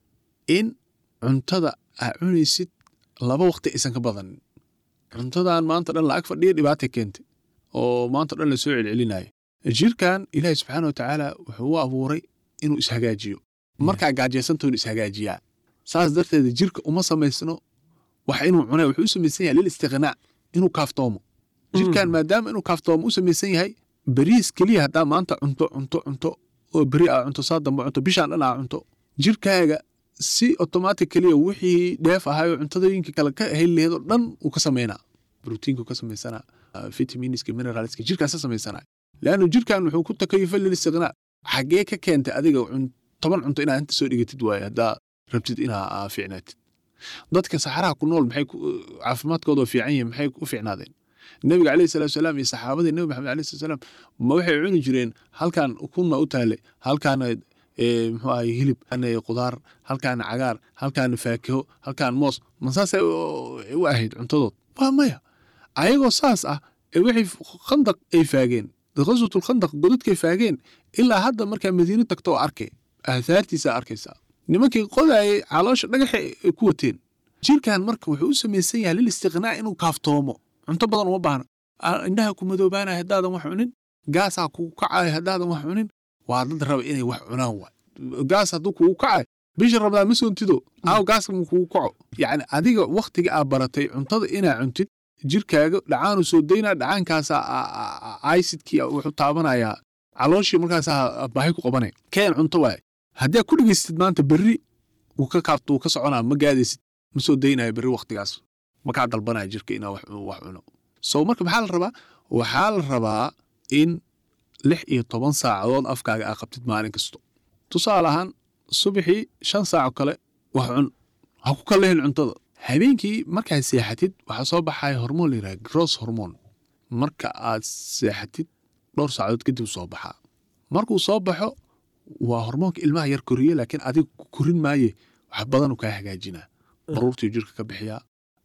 in cuntada aa cunaysid laba waqti aysan ka badanin cuntadan maanta dhan lacag fadhiya dhibaata keentay oo maanta dhan la soo celcelinayo jirkan ilaahi subxaana watacaala wuxuu u abuuray inuu ishagaajiyo markaa gaajaysanto inuu ishagaajiyaa saas darteeda jirka uma samaysno wax inuu cunay wuxuu u samaysan yahay lil istiqnaa inuu kaaftoomo jirkan maadaama inuu kaaftoomo u samaysan yahay beriis keliya haddaa maanta cunto cunto cunto oo beri aa cunto saa dambe cunto bishaan dhan aa cunto jirkaaga si automatic keliya wixii dheef ahayo cuntadooyinka kale ka heli laheed oo dhan uu ka samaynaa brotiinku ka samaysanaa vitaminiska mineralska jirkaas ka samaysanaa leannu jirkan wuxuu ku takayufa lil istiqnaa xaggee ka keentay adiga cun- toban cunto inaad inta soo dhigatid waaye haddaa rabtid inaa aa fiicnaatid dadka saxaraha ku nool maxay ku- caafimaadkooda oo fiican yihin maxay u fiicnaadeen nebiga alayhi salatu wasalaam iyo saxaabadii nebi maxamed alayhi salatu wasalaam ma waxay cuni jireen halkan kunna u taale halkaana ee, muxuu ahay hilib halkaana qudaar halkaana cagaar halkaana faakiho halkaan moos ma saasay u u ahayd cuntadood waa maya ayagoo saas ah ee waxay khandaq ay faageen qaswatul khandaq godadkay faageen ilaa hadda markaa madiino tagto oo arkay aahaartiisa arkaysaa nimankii qodaayay caloosha dhagaxa ay ku wateen jirkan marka wuxuu u samaysan yahay lil istiqnaa inuu kaaftoomo cunto badan uma baahna Ah, indhaha ku madoobaanaya haddaadan wax cunin gaasaa kugu kacaya haddaadan wax cunin waa dad raba inay wax cunaan waay gaas hadduu kugu kacayo bisha rabdaa ma soontido aaw gaaska ma kugu kaco yacni adiga wakhtiga aa baratay cuntada inaa cuntid jirkaaga dhacaanu soo daynaa dhacaankaasaa aisidkii wuxuu taabanayaa calooshii markaasaa baahi ku qabanaya keen cunto waaye haddii aad ku dhegaystid maanta berri wuu ka kaabto wuu ka soconaa ma gaadaysid ma soo daynayo berri wakhtigaas ma kaa dalbanaya jirka inaa wax wax cuno so marka maxaa la rabaa waxaa la rabaa in lix iyo toban saacadood afkaaga aa qabtid maalin kasto tusaale ahaan subaxii shan saaco kale wax cun ha ku kalehin cuntada habeenkii markaad seexatid waxaa soo baxaya hormoon la yidhaha gross hormone marka aad seexatid dhowr saacadood kadib soo baxaa markuu soo baxo waa hormoonka ilmaha yar koriye laakiin adiga ku korin maaye wax badan uu kaa hagaajinaa baruurtii jirka ka bixiyaa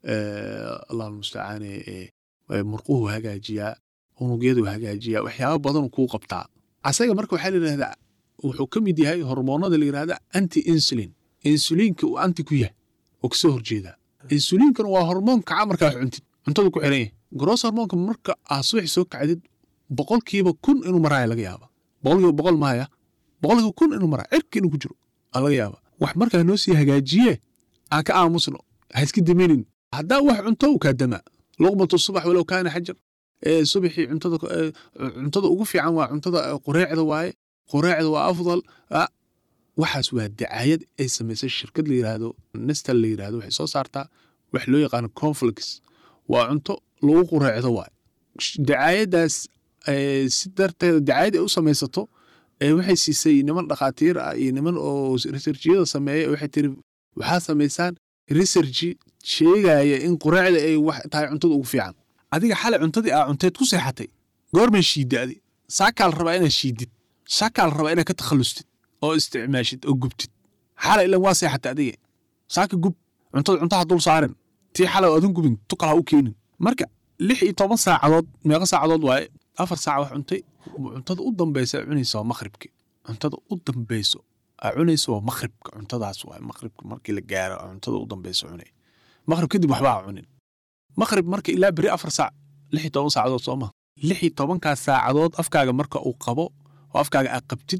allah almustacaane murquhu hagaajiyaa unugyadu hagaajiyaa waxyaaba badanuu kuu qabtaa asaga marka waxaa la yidhahdaa wuxuu ka mid yahay hormoonada la yidhahda anti insulin insuliinka uu anti ku yahay oo kasoo horjeedaa insuliinkana waa hormoonka kaca markaa wax cuntid cuntada ku xiran yahay gross hormoonka marka aad subaxi soo kacdid boqolkiiba kun inuu maraaya laga yaaba boqolkiiba boqol maaya boqolkiiba kun inuu maraa cirka inuu ku jiro aa laga yaaba wax markaa noo sii hagaajiye aan ka aamusno ha iska daminin haddaa wax cunto uu kaa damaa luqmatu subax walow kaana xajar ee subaxii cuntada ee, cuntada ugu fiican waa cuntada ee, qureecda waaye qureecda waa afdal Ah, waxaas waa dacaayad ay samaysay shirkad la yidhaahdo nestal la yidhaahdo waxay soo saartaa wax loo yaqaano conflix waa cunto lagu qureecdo waaye Sh- dacaayadaas ee, si darteeda dacaayad ay u samaysato ee waxay siisay niman dhakhaatiir ah iyo niman oo researchiyada sameeya waxay tiri waxaa samaysaan researchi sheegaya in qureecda ay wax tahay cuntada ugu fiican adiga xalay cuntadii aa cunteed ku seexatay goormay shiidda adi saakaa la rabaa inaad shiidid saakaa la rabaa inaad ka takhallustid oo isticmaashid oo gubtid xalay ilan waa seexatay adiga saaka gub cuntada cuntaha dul saarin tii xalay oo adan gubin tukal ha u keenin marka lix iyo toban saacadood meeqa saacadood waaye afar saac wax cuntay cuntada u dambaysa aa cunaysa waa maqribki cuntada u dambayso aa cunaysa waa maqribka cuntadaas waaye maqribka markii la gaaro aa cuntada u dambaysa cunay maqrib kadib waxba ha cunin maqrib marka ilaa beri afar saac lix iyo toban saacadood soo ma lix iyo tobankaas saacadood afkaaga marka uu qabo oo afkaaga aa qabtid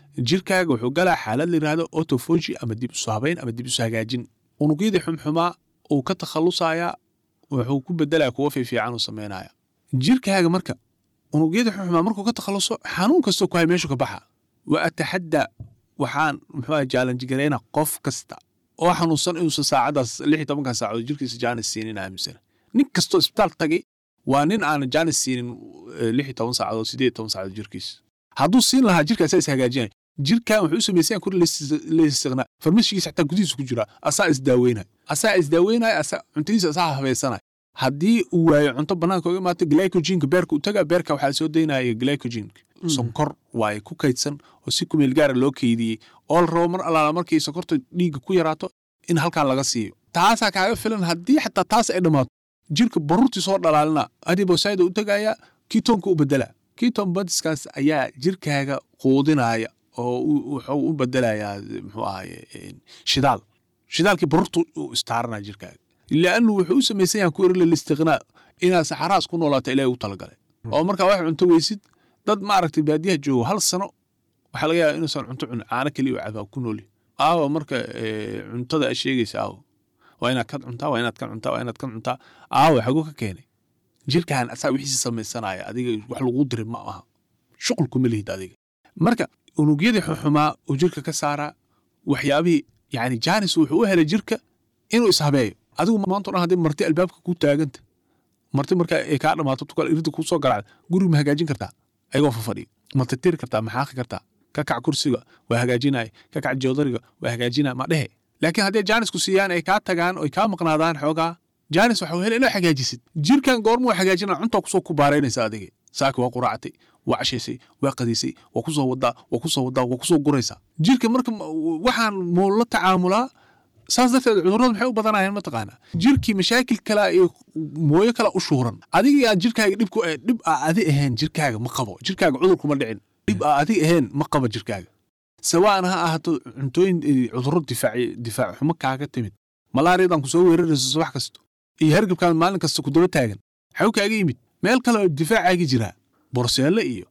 jirkaaga wuxuu galaa xaalad la yidhahdo autophagy ama dib isu habayn ama dib isu hagaajin unugyadii xumxumaa uu ka takhalusayaa wuxuu ku bedelaya kuwa fiifiican uu samaynaya jirkaaga marka unugyadii xumxumaa markuu ka takhaluso xanuun kastoo ku hay meeshu ka baxa wa ataxadda waxaan muxuu jaalanji garayna qof kasta oo xanuunsan inuusan saacadaas lix iyo tobankan saacadood jirkiisa jaanis siinin aaminsana nin kastoo isbitaal tagay waa nin aan jaanis siinin lix iyo toban saacadood sideed iyo toban saacadood jirkiisa hadduu siin lahaa jirka asaa is hagaajinaya jirkan wuxuu u samaysan kuri laystiqnaa farmashigiisa xataa gudihiisa ku jira asaa isdaaweynaya asaa isdaaweynaya asaa cuntadiisa asaa habaysanaya haddii uu waayo cunto bannaanka uga imaato glycogenka beerka u taga beerka waxaa soo daynaya glycogenka sonkor waaye ku kaydsan oo si kumeel gaara loo keydiyey oo la rabo mar allaala markay sonkorta dhiigga ku yaraato in halkaa laga siiyo taasaa kaaga filan haddii xataa taas ay dhammaato jirka baruurtii soo dhalaalina adibosayda u tagaya kitoonka u bedela kiton badiskaas ayaa jirkaaga quudinaya oo wuxuu u bedelayaa muxuu ahaye shidaal shidaalkii baruurta u istaaranaya jirkaaga liannu wuxuu u samaysan yahan ku erila listiqnaa inaad saxaraas ku noolaato ilaahay u talagalay oo markaa wax cunto weysid dad maaragtay baadiyaha joogo hal sano waxaa laga yaaba inuusan cunto cun caano keliya u cabaa ku nooli aawa marka cuntada a sheegaysa aawa waa inaad kan cuntaa waa inaad kan cuntaa waa inaad kan cuntaa aawa xaguu ka keenay jirkaan asaa wixiisi samaysanaya adiga wax laguu diray ma aha shuqul kuma lihid adiga marka unugyadii xuxumaa uu jirka ka saaraa waxyaabihii yani jaanis wuxuu u helay jirka inuu ishabeeyo adigu maanta dhan haddii marti albaabka ku taaganta marti marka ay kaa dhamaato tukal irida kuu soo garacda guriga ma hagaajin kartaa ayagoo fafadhiya ma tirtiri kartaa ma xaaqi kartaa ka kac kursiga waa hagaajinaya ka kac joodariga waa hagaajinaya ma dhehe laakiin haddii jaanisku siiyaan ay kaa tagaan oy kaa maqnaadaan xoogaa jaanis waxa hela inaa hagaajisid jirkan goormuu hagaajina cuntaa kusoo ku baaraynaysa adiga saaki waa quraacatay waa cashaysay waa qadiisay waa kusoo wadaa waa kusoo wadaa waa kusoo guraysaa jirka marka waxaan muu la tacaamulaa saas darteed cudurrada maxay u badanayaan mataqaanaa jirkii mashaakil kala iyo mooyo kala u shuuran adiga aan jirkaaga dhibku dhib aa adi ahayn jirkaaga ma qabo jirkaaga cudur kuma dhicin dhib aa adi ahayn ma qabo jirkaaga sawaan ha ahaato cuntooyin cudurro difaaci difaac xumo kaaga timid malaariyadan kusoo weerarayso subax kasto iyo hergabkaan maalin kasta ku daba taagan xaw kaaga yimid meel kale difaacaaga jiraa borseelle iyo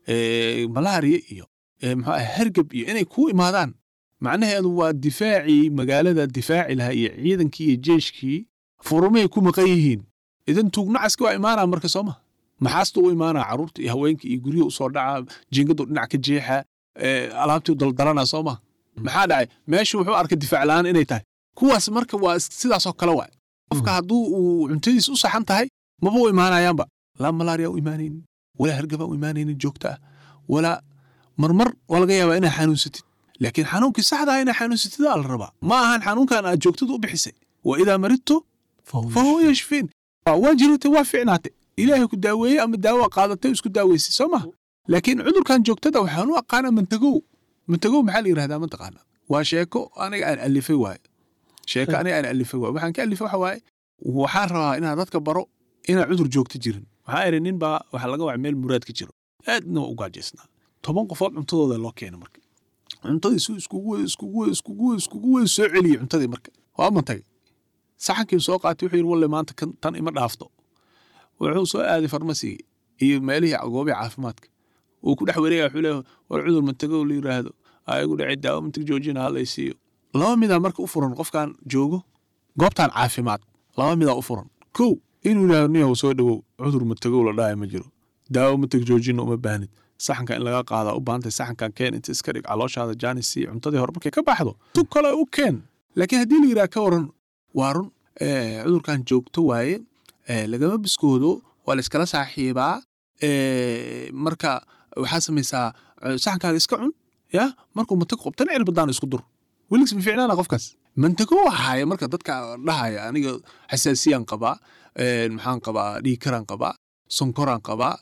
malaariya iyo muxuu ah hergab iyo inay kuu imaadaan macnaheedu waa difaacii magaalada difaaci lahaa iyo ciidankii iyo jeeshkii furumay ku maqan yihiin idan tuugnacaska waa imaanaa marka sooma maxaasta u imaanaa carruurta iyo haweenka iyo guryaha usoo dhaca jiingadu dhinac ka jeexa alaabtii daldalana sooma maxaa dhacay meeshu wuxuu arkay difaac la'aan inay tahay kuwaas marka waa sidaasoo kale waay qofka hadduu uu cuntadiis u saxan tahay maba u imaanayaanba laa malaariya u imaanaynin walaa hergaba u imaanaynin joogta ah walaa marmar waa laga yaabaa inaa xanuunsatid laakiin xanuunkii saxda ah inaa xanuunsatidaa la rabaa ma ahan xanuunkan aad joogtada u bixisay wa idaa maridtu fa huwa yashfiin waa jirata waa ficnaate ilaahay ku daaweeye ama daawo qaadatay isku daaweysay soo maha laakiin cudurkan joogtada waxaan u aqaanaa mantagow mantagow maxaa la yidhahdaa mataqaana waa sheeko aniga aan alifay waaye sheeko aniga aan alifay waaye waxaan ka alifay waxa waaye waxaan rabaa inaan dadka baro inaan cudur joogto jirin waxaa iri nin baa waxaa laga wacay meel muraad ka jiro aadna waa u gaajaysnaa toban qofood cuntadooda loo keena marka cuntadii su iskugu iskugu iskugu iskugu weyn soo celiyey cuntadii marka waa ma tagay saxankii soo qaatay wuxuu yidhi walle maanta kan tan ima dhaafto wuxuu soo aaday farmasigii iyo meelihii goobihii caafimaadka uu ku dhex wareegaya wuxuu leeyahay war cudur mantagow la yidhaahdo ayagu dhacay daawo mantag joojina ha lay siiyo laba midaa marka u furan qofkan joogo goobtan caafimaad laba midaa u furan kow inuu yidhahdo niyow soo dhowow cudur mantagow la dhaaya ma jiro daawo mantag joojina uma baahnid saxanka in laga qaada u baahantay saxankan keen inta iska dhig calooshaada jaanis sii cuntadii hore markay ka baxdo tug kale u keen laakiin haddii la yidhaha ka waran waa run cudurkan joogto waaye lagama biskoodo waa la iskala saaxiibaa marka waxaa samaysaa saxankaaga iska cun ya markuu mantag qobtana cirbadaan isku dur weligs ma ficnaana qofkaas mantago ahaaye marka dadka dhahaya aniga xasaasiyaan qabaa maxaan qabaa dhiigkaraan qabaa sonkoraan qabaa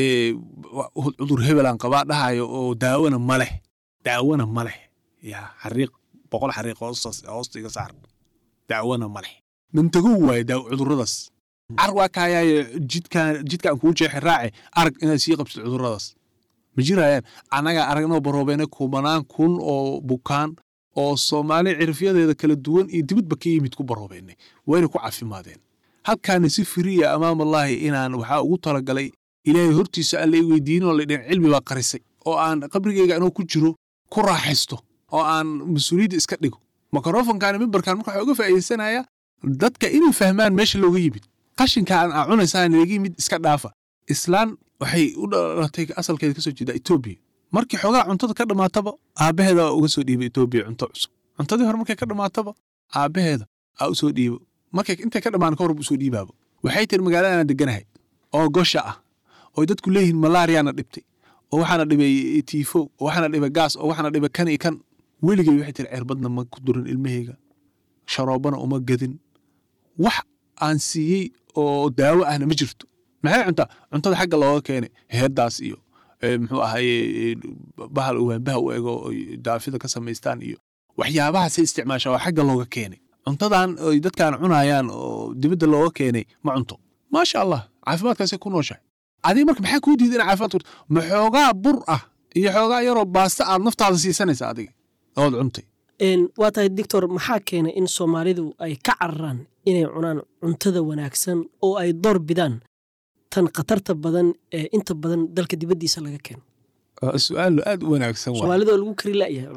cudur hebelaan qabaa dhahayo oo daawana ma leh daawana ma leh ya xariiq boqol xariiq hoosta iga saar daawana ma leh mantagow waaye cuduradaas car waa kaayaaye jidkaan jidkaan kuu jeexe raace arag inaad sii qabsid cuduradaas ma jirayaan annagaa aragnoo baroobeene kumanaan kun oo bukaan oo soomaali cirifyadeeda kala duwan iyo dibadba ka yimid ku baroobeennay wayna ku caafimaadeen halkaana si firiya amaamallaahi inaan waxaa ugu talagalay ilaahay hortiisa aan la i weydiinoo la dhin cilmi baa qarisay oo aan qabrigayga anoo ku jiro ku raaxaysto oo aan mas-uuliyadda iska dhigo mikrofonkan mimbarkan marka waxaa uga faa'iidaysanaya dadka inay fahmaan meesha looga yimid qashinkaan aa cunaysaan laga yimid iska dhaafa islaan waxay u dhalatay asalkeeda kasoo jeeda etoobiya markii xoogaa cuntada ka dhammaataba aabbaheeda uga soo dhiibay etoobiya cunto cusub cuntadii hore markay ka dhammaataba aabbaheeda aa u soo dhiibo markay intay ka dhammaan ka hor usoo dhiibaaba waxay tiri magaaladaana deganahay oo gosha ah oo dadku leeyihiin malaariyaana dhibtay oo waxaana dhibay tiifo oo waxaana dhibay gaas oo waxaana dhibay kan iyo kan weligay waxay tiri cerbadna ma ku durin ilmahayga sharoobana uma gadin wax aan siiyey oo daawo ahna ma jirto maxay cuntaa cuntada xagga looga keenay heeddaas iyo muxuu ahaye bahal waanbaha u ego daafida ka samaystaan iyo waxyaabahaasay isticmaashaa oo xagga looga keenay cuntadan ay dadkaan cunayaan oo dibadda looga keenay ma cunto maasha allah caafimaadkaasay ku nooshahay adiga marka maxaa kuu diida ina caafimaad kurto ma xoogaa bur ah iyo xoogaa yaroo baasta aad naftaada siisanaysa adiga ood cuntay waa tahay doctor maxaa keenay in soomaalidu ay ka cararaan inay cunaan cuntada wanaagsan oo ay door bidaan tan khatarta badan ee inta badan dalka dibaddiisa laga keeno su-aal aad u wanaagsan soomaalida oo lagu kari la'yahay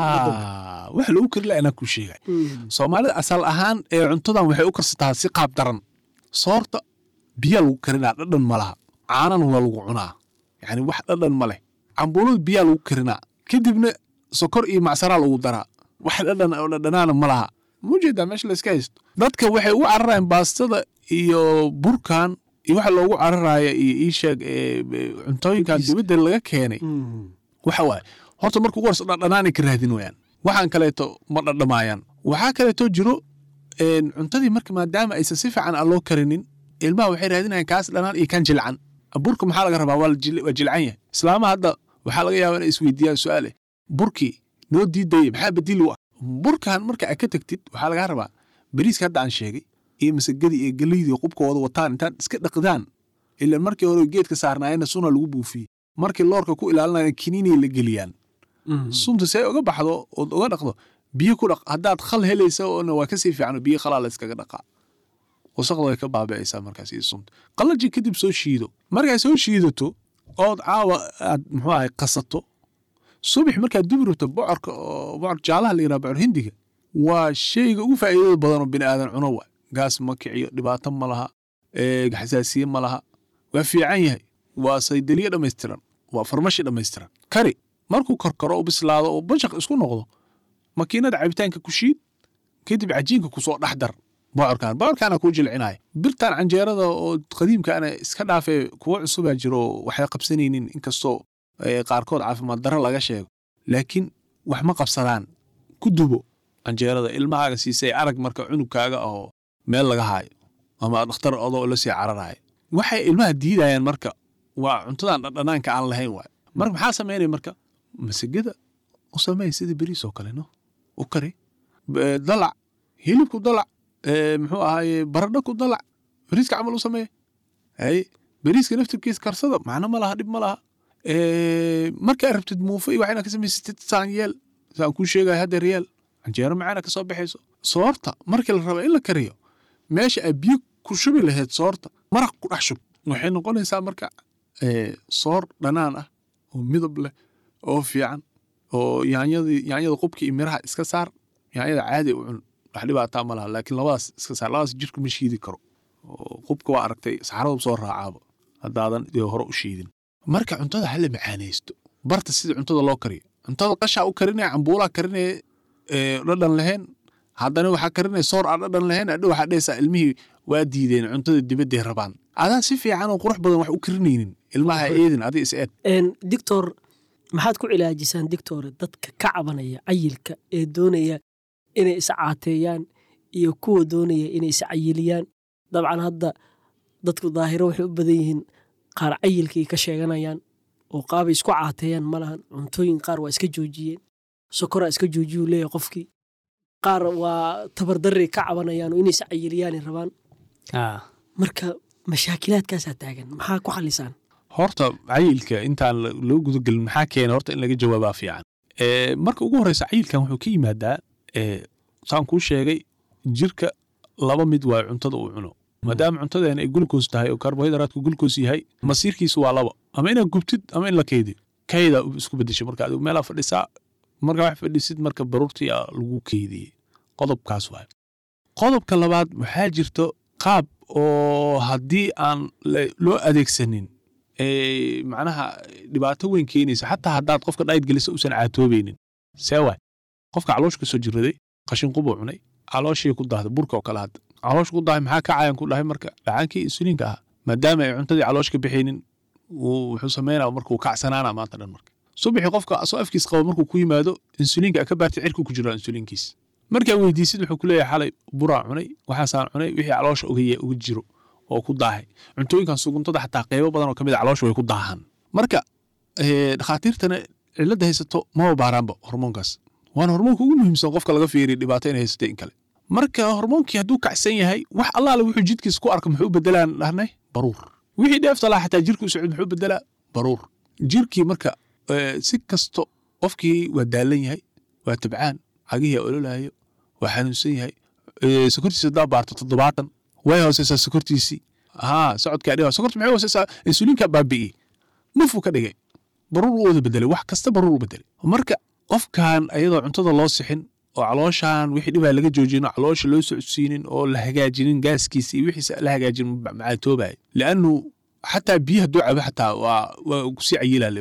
wax lagu kari la'ya anaa kuu sheegay soomaalida asal ahaan ee cuntadan waxay u karsataa si qaab daran soorta biyaa lagu karinaa dhadhan ma laha caanana waa lagu cunaa yani wax dhadhan ma leh cambuulada biyaa lagu karinaa kadibna sokor iyo macsaraa lagu daraa wax dhadhan oo dhadhanaana ma laha mujeedaa meesha layska haysto dadka waxay ugu cararayaan baastada iyo burkan iyo waxa loogu cararaya iyo iisheeg cuntooyinkan dibadda laga keenay waxa waaye horta marka ugu horse dhadhanaanay ka raadin wayaan waxaan kaleeto ma dhadhamaayaan waxaa kaleeto jiro cuntadii marka maadaama aysan si fiican aan loo karinin ilmaha waxay raadinayaan kaas dhanaan iyo kan jilcan burka maxaa laga rabaa waa jilcan yahay islaamaha hadda waxaa laga yaabaa inay isweydiiyaan su-aale burkii noo diidaya maxaa bedil u ah burkan marka aad ka tagtid waxaa lagaa rabaa bariiska hadda aan sheegay iyo masagadii iyo geleydii qubkooda wataan intaad iska dhaqdaan ilan markii hore geedka saarnaayena suna lagu buufiyey markii loorka ku ilaalinaya kiniinay la geliyaan sunta see uga baxdo ood uga dhaqdo biyo ku dhaq haddaad khal helaysa oona waa kasii fiican biyo khalaa la iskaga dhaqaa wasaqda way ka baabi'aysaa markaas iyo sunta qallaji kadib soo shiido markaad soo shiidato ood caawa aad muxuu ahay qasato subax markaad dubi rabto bocorka oo bocor jaalaha la yidhaha bocor hindiga waa shayga ugu faa'iidada badan oo bini aadan cuno waa gaas ma kiciyo dhibaato ma laha xasaasiye ma laha waa fiican yahay waa saydaliye dhammaystiran waa farmashi dhammaystiran kari markuu korkaro oo bislaado oo bashaq isku noqdo makiinada cabitaanka ku shiid kadib cajiinka kusoo dhex dar bocorkan bocorkaana kuu jilcinaya birtan canjeerada oo qadiimkaana iska dhaafee kuwa cusubaa jiro oo waxay qabsanaynin inkastoo qaarkood caafimaad darro laga sheego laakiin wax ma qabsadaan ku dubo canjeerada ilmahaaga siisay arag marka cunugkaaga oo meel laga haayo ama dhakhtar odoo la sii cararaayo waxay ilmaha diidayaan marka waa cuntadan dhadhanaanka aan lahayn waay marka maxaa samaynaya marka masagada u sameey sida beriis oo kale no u kari dalac hilibku dalac muxuu ahaaye baradho ku dalac beriiska camal u sameeye hay beriiska naftirkiisa karsada macno ma laha dhib ma laha markaa rabtid muufo iyo wax inaad ka samaysatid saan yeel saan kuu sheegaya haddeer yeel canjeero macaana ka soo baxayso soorta markii la raba in la kariyo meesha aad biyo ku shubi lahayd soorta maraq ku dhex shub waxay noqonaysaa marka soor dhanaan ah oo midab leh oo fiican oo yaanyadii yaanyada qubka iyo miraha iska saar yaanyada caadi u cun wax dhibaataa ma laha laakiin labadaas iska saar labadaas jirka ma shiidi karo qubka waa aragtay saxaradu soo raacaaba haddaadan dee hore u shiidin marka cuntada hala macaanaysto barta sida cuntada loo kariyo cuntada qashaa u karinaya cambuulaa karinaya dhadhan lahayn haddana waxaa karinaya soor aan dhadhan lahayn adho waxaa dhehaysaa ilmihii waa diideen cuntada dibadday rabaan adaan si fiican oo qurux badan wax u karinaynin ilmaha eedin adi is eed dictor maxaad ku cilaajisaan dictor dadka ka cabanaya cayilka ee doonaya inay iscaateeyaan iyo kuwa doonaya inay iscayiliyaan dabcan hadda dadku daahiro waxay u badan yihiin qaar cayilkay ka sheeganayaan oo qaabay isku caateeyaan ma lahan cuntooyin qaar waa iska joojiyeen sokoraa iska joojiyuu leeyahay qofkii qaar waa tabardarray ka cabanayaan oo inay iscayiliyaanay rabaan marka mashaakilaadkaasaa taagan maxaa ku xalisaan horta cayilka intaan loo gudagelin maxaa keena horta in laga jawaabaa fiican marka ugu horeysa cayilkan wuxuu ka yimaadaa saan kuu sheegay jirka laba mid waa cuntada uu cuno maadaama cuntadeena ay gulukos tahay oo karbohaydraatku gulukos yahay masiirkiisu waa laba ama inaad gubtid ama in la kaydi kayda isku bedesho marka adigu meelaa fadhisaa marka wax fadhiisid marka baruurtii aa lagu keydiyey qodobkaas waay qodobka labaad waxaa jirto qaab oo haddii aan la- loo adeegsanin ee, macnaha dhibaato weyn keenaysa xataa haddaad qofka dhayd gelisa uusan caatoobaynin see waay qofka caloosh ka soo jiraday qashin qubuu cunay calooshii ku dahday burka oo kale hadda caloosh ku dahay maxaa kacayan ku dhahay marka dhacaankii insuliinka ahaa maadaama ay cuntadii caloosh ka bixaynin wuu wuxuu sameynaa marka uu kacsanaana maanta dhan marka subaxii qofka asoo afkiis qabo markuu ku yimaado insuliinka ka baartay cirku ku jiraa insuliinkiis markaa weydiisid wuxuu ku leeyahay xalay buraa cunay waxaasaan cunay wixii caloosha uga ye- uga jiro oo ku daahay cuntooyinkan suguntada xataa qeybo badan oo ka mid a caloosha way ku daahaan marka eh, dhakhaatiirtana cilada haysato maba baaraanba hormoonkaas waana hormoonka ugu muhiimsan qofka laga fiiriya dhibaato inay haysatay in kale marka hormoonkii hadduu kacsan yahay wax allaale wuxuu jidkiisa ku arka muxuu bedelaan dhahnay baruur wixii dheefta lahaa xataa jirka u socod muxuu bedelaa baruur jirkii marka eh, si kasto qofkii waa daalan yahay waa tabcaan cagihii ololaayo waa xanuunsan yahay eh, sokortiisa hadaa baarto toddobaatan way hooseysaa sokortiisii haa socodkaa dhiga sokorta maxay hooseysaa insuliinkaa baabi'iyey mufuu ka dhigay baruur u wada bedelay wax kasta baruur u bedelay marka qofkan ayadoo cuntada loo sixin oo calooshan wixii dhibaa laga joojin oo caloosha loo socodsiinin oo la hagaajinin gaaskiisa iyo wixiisa la hagaajin macaatoobaya liannu xataa biyo hadduu cabo xataa waa waa kusii cayilale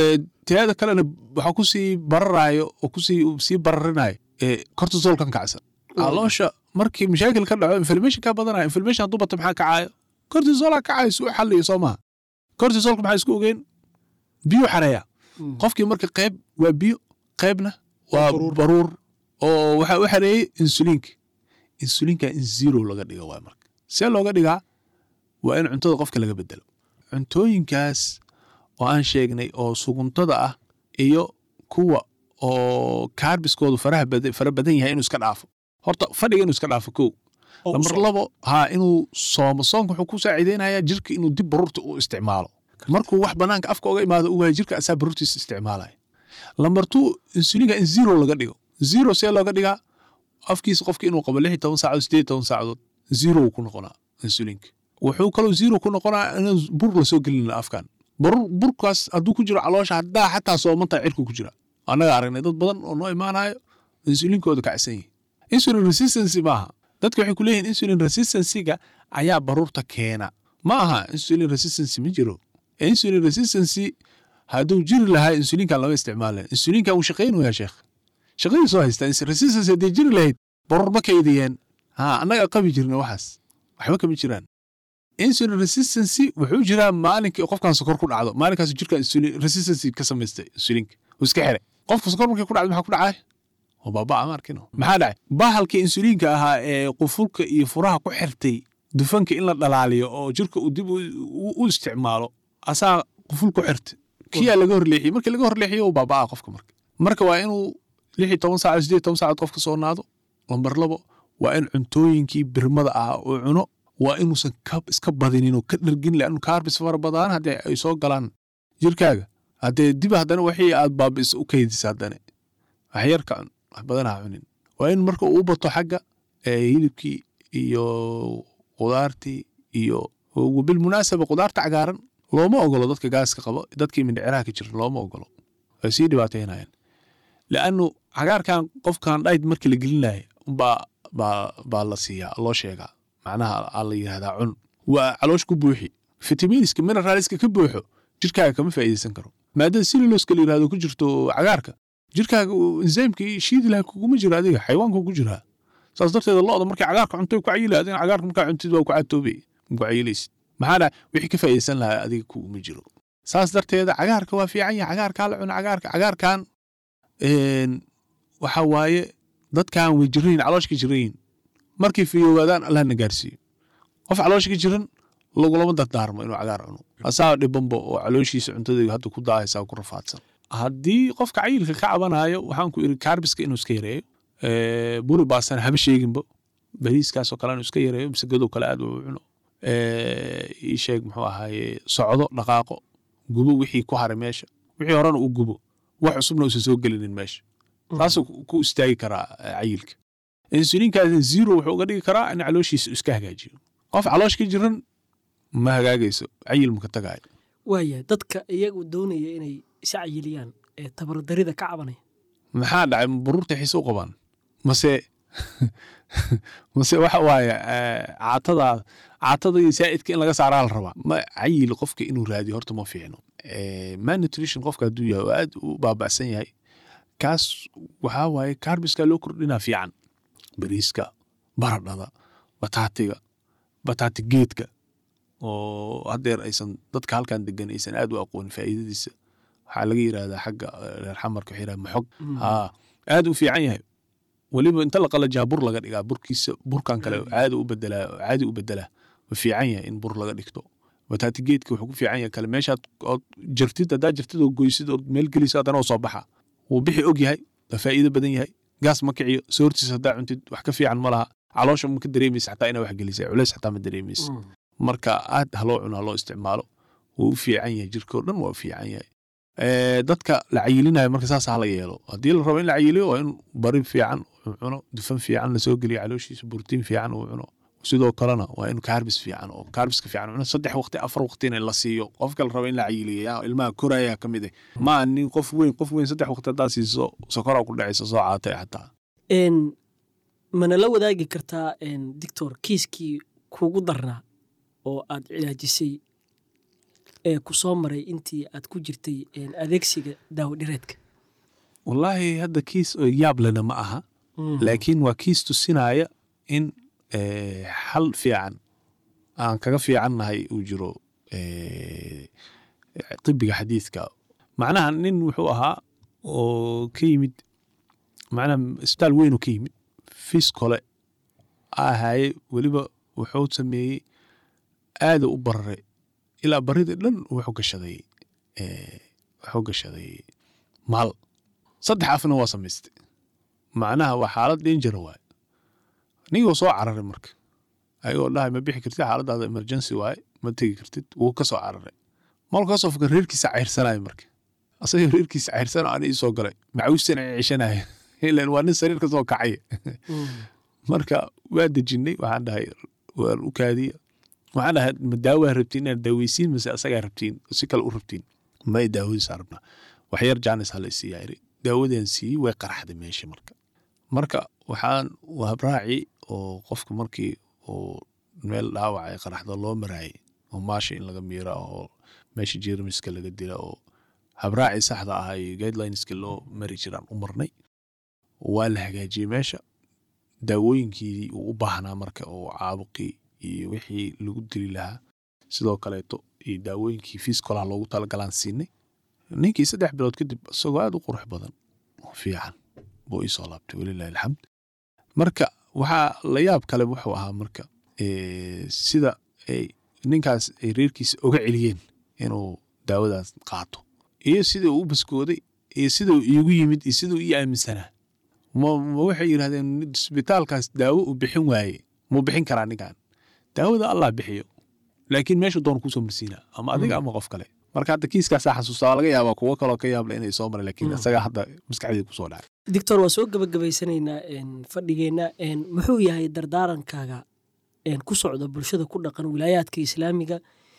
teada kalena waxaa kusii bararaayo oo kusii sii bararinayo cortisolkan kacsan caloosha markii mashaakil ka dhaco inflammation ka badanaya inflammation hadduu bato maxaa kacaayo cortisolaa kacayo suu xalliyo soo maha cortisolka maxaa isku ogeyn biyo xareeya qofkii marka qayb waa biyo qaybna waa baruur oo waxaa u xareeyey insuliinka insuliinka in zero laga dhigo waay marka see looga dhigaa waa in cuntada qofka laga bedelo cuntooyinkaas oo aan sheegnay oo suguntada ah iyo kuwa oo kaarbiskoodu faraha bada- fara badan yahay inuu iska dhaafo horta fadhiga inuu iska dhaafo kow lambar labo haa inuu soomo soonka wuxuu ku saaciideynayaa jirka inuu dib baruurta u isticmaalo markuu wax banaanka afka oga imaado u waayo jirka asaa baruurtiisa isticmaalaya lambar two insulinka in zero laga dhigo zero see looga dhigaa afkiisa qofka inuu qabo lix iyo toban saacadood sideed iyo toban saacadood zero uu ku noqonaa insulinka wuxuu kaloo zero ku noqonaa inuu bur lasoo gelin afkan barur burkaas hadduu ku jiro caloosha haddaa xataa soomantaa cirku ku jira annaga aragnay dad badan oo noo imaanayo insulinkooda kacsan yihi insulin resistancy maaha dadka waxay ku leeyihin insulin resistancyga ayaa baruurta keena ma aha insulin resistancy ma jiro insulin resistancy hadduu jiri lahaa insulinkan lama isticmaalen insulinkan wuu shaqaynaya sheekh shaqadii soo haystaa resistancy haddii jiri lahayd baruur ma kaydiyeen ha annaga qabi jirna waxaas waxba kama jiraan insulin resistancy wuxuu jiraa maalinkii qofkan sokor ku dhacdo maalinkaas jirka insulin resistancy ka samaystay insulinka uu iska xiray qofka sokor markii ku dhacdo maxaa ku dhacay oo baabaa ma arkino maxaa dhacay bahalkii insuliinka ahaa ee qufulka iyo furaha ku xirtay dufanka in la dhalaaliyo oo jirka uu dib u- u u isticmaalo asaa quful ku xirta kiyaa laga horleexiyey markii laga horleexiyo uu baabaa qofka marka marka waa inuu lix iyo toban saacadood sideed iyo toban saacadood qofka soo naado lambar labo waa in cuntooyinkii birmada ahaa uu cuno waa inuusan ka- iska badinin oo ka dhergin leannu kaarbis fara badan haddii ay soo galaan jirkaaga haddee dib haddana wixii aad baabis u kaydisa haddana wax yar ka cun wax badan ha cunin waa in marka uu bato xagga ee, hilibkii iyo qudaartii iyo bilmunaasaba qudaarta cagaaran looma ogolo dadka gaaska qabo dadkii mindhiciraha ka jira looma ogolo way sii dhibaateynayaan leannu cagaarkan qofkan dhayd markii la gelinaya baa baa baa la siiyaa loo sheegaa macnaha aa la yidhahdaa cun waa caloosh ku buuxi fitamiiniska mineraalska ka buuxo jirkaaga kama faa'iideysan karo maadada siluloska la yidhahdo ku jirto cagaarka jirkaaga enzaymkii shiidi laha kuguma jiro adiga xayawaanku ku jiraa saas darteeda lo'da markay cagaarka cuntay ku cayilaadeen cagaarka markaa cuntid waa ku catoobay ku cayilaysid maxaa dhaa wixii ka faa'iideysan lahaa adiga kuguma jiro saas darteeda cagaarka waa fiican yahay cagaarkaa la cuna cagaarka cagaarkan een, waxa waaye dadkan way jirayin calooshka jirayin markay fiyoowaadaan allah na gaarsiiyo qof calooshka jiran lagulama dardaarmo inuu cagaar cuno asaa dhibanba oo calooshiisa cuntada hadda ku daahaysaa ku rafaadsan haddii qofka cayilka ka cabanayo waxaan ku iri kaarbiska inuu iska yareeyo ee, buri baasana haba sheeginba bariiskaasoo kale inuu iska yareeyo masagadoo kale aad u cuno ee, ii sheeg muxuu ahaaye socdo dhaqaaqo gubo wixii ku haray meesha wixii horena uu gubo wax cusubna uusan soo gelinin meesha taasuu ku- ku istaagi karaa eh, cayilka insuliinkaasna zero wuxuu uga dhigi karaa in calooshiisa iska hagaajiyo qof caloosh ka jiran ma hagaagayso cayil maka tagaayo waaya dadka iyagu doonaya inay isa cayiliyaan ee tabardarida ka cabanaya maxaa dhacay ma baruurta xiise u qabaan mase mase waxa waaye eh, caatada caatada iyo saa'idka in laga saaraa la rabaa ma cayil qofka inuu raadiyo horta ma fiicno Eh, malnutrition qofka hadduu yahay oo aad u baaba'san yahay kaas waxaa waaye kaarbiska loo kordhinaa fiican bariiska baradhada bataatiga bataati geedka oo haddeer aysan dadka halkan degan aysan aad u aqoonin faa'iidadiisa waxaa laga yidhahdaa xagga eh, reer xamarka waxay yidhahdaan maxog haa aad u fiican yahay weliba inta la qalajaa bur laga dhigaa burkiisa burkan kale caadi u bedelaa caadi u bedelaa ma fiican yahay in bur laga dhigto bataati geedka wuxuu ku fiican yahay kale meeshaad ood jartid haddaa jartid oo goysid ood meel gelisa haddana oo soo baxa wuu bixi og yahay waa faa'iido badan yahay gaas ma kiciyo soortiis haddaa cuntid wax ka fiican ma laha caloosha ma ka dareemaysa xataa inaa wax gelisay culeys xataa ma dareemaysa marka aad haloo cuno haloo isticmaalo wuu u fiican yahay jirkao dhan waa u fiican yahay Eh, dadka la cayilinayo marka saas hala yeelo haddii la rabo in la cayiliyo waa in bari fiican uu cuno dufan fiican lasoo geliyo calooshiisa borotiin fiican uu cuno sidoo kalena waa in kaarbis fiican oo kaarbiska fiican cuno saddex waqti afar waqtina la siiyo qofka la rabo in la cayiliyo yaa ilmaha koraya ka mid ah ma nin qof weyn qof weyn saddex waqti haddaa siiso sokoraa ku dhacaysa soo caatay xataa Een, mana la wadaagi kartaa een, doctor kiiskii kugu darnaa oo aad cilaajisay ee ku soo maray intii aad ku jirtay een, adeegsiga daawo dhireedka wallaahi hadda kiis oo yaab lena ma aha laakiin waa kiis tusinaya in eh, xal fiican aan kaga fiicannahay uu jiro eh, tibiga xadiidka macnaha nin wuxuu ahaa oo ka yimid macnaha isbitaal weyn oo ka yimid fis kole ahaaye weliba wuxuu sameeyey aada u bararay ilaa baridii dhan wuxuu gashaday eh, wuxuu gashaday maal saddex afna waa samaystay macnaha waa xaalad dangera waaye nigoo soo cararay marka ayagoo dhahay ma bixi kartid xaaladaada emergency waaye ma tegi kartid wuu ka soo cararay malka kasoo fuka reerkiisa cayrsanayo marka asagoo reerkiisa cayrsana ani isoo galay macawisana ceshanaya ilan waa nin sariir ka soo kacay marka waa dejinay waxaan dhahay waan u kaadiya waxaan dhahay ma daawaa rabtiin inaad daaweysiin mase asagaa rabtiin si kale u rabtiin ma daawadiisa rabnaa waxyar jaanis hala isiiyaa iri daawadaan siiyey way qaraxday meesha marka marka waxaan habraaci oo qofka markii uu meel dhaawac ay qaraxdo loo maraayay oo maasha in laga miira oo meesha jeermiska laga dila oo habraaci saxda ah iyo guidelineska loo mari jiraan u marnay waa la hagaajiyey meesha daawooyinkii uu u baahnaa marka oo caabuqii iyo wixii lagu dili lahaa sidoo kaleeto iyo daawooyinkii fiiskolaha loogu talagalaan siinay ninkii saddex bilood kadib isagoo aad u qurux badan oo fiican buu iisoo laabtay walilahi alxamd marka waxaa la yaab kale wuxuu ahaa marka eh, sida ay ninkaas ay reerkiisa oga celiyeen inuu daawadaas qaato iyo sida uu u baskooday iyo sida uu iigu yimid iyo sida uu ii aaminsanaa ma ma waxay yidhahdeen isbitaalkaas daawo uu bixin waaye muu bixin karaa ninkan daawada allah bixiyo laakiin meeshu doon kusoo marsiinaa ama adiga ama qof kale marka hadda kiiskaasaa xasuustaa waa laga yaabaa kuwo kaloo ka yaable inay soo mareen laakiin isagaa hadda maskaxdeeda kusoo dhacay doctor waa soo gabagabaysanaynaa een, fadhigeenna een, muxuu yahay dardaarankaaga een, ku socda bulshada ku dhaqan wilaayaadka islaamiga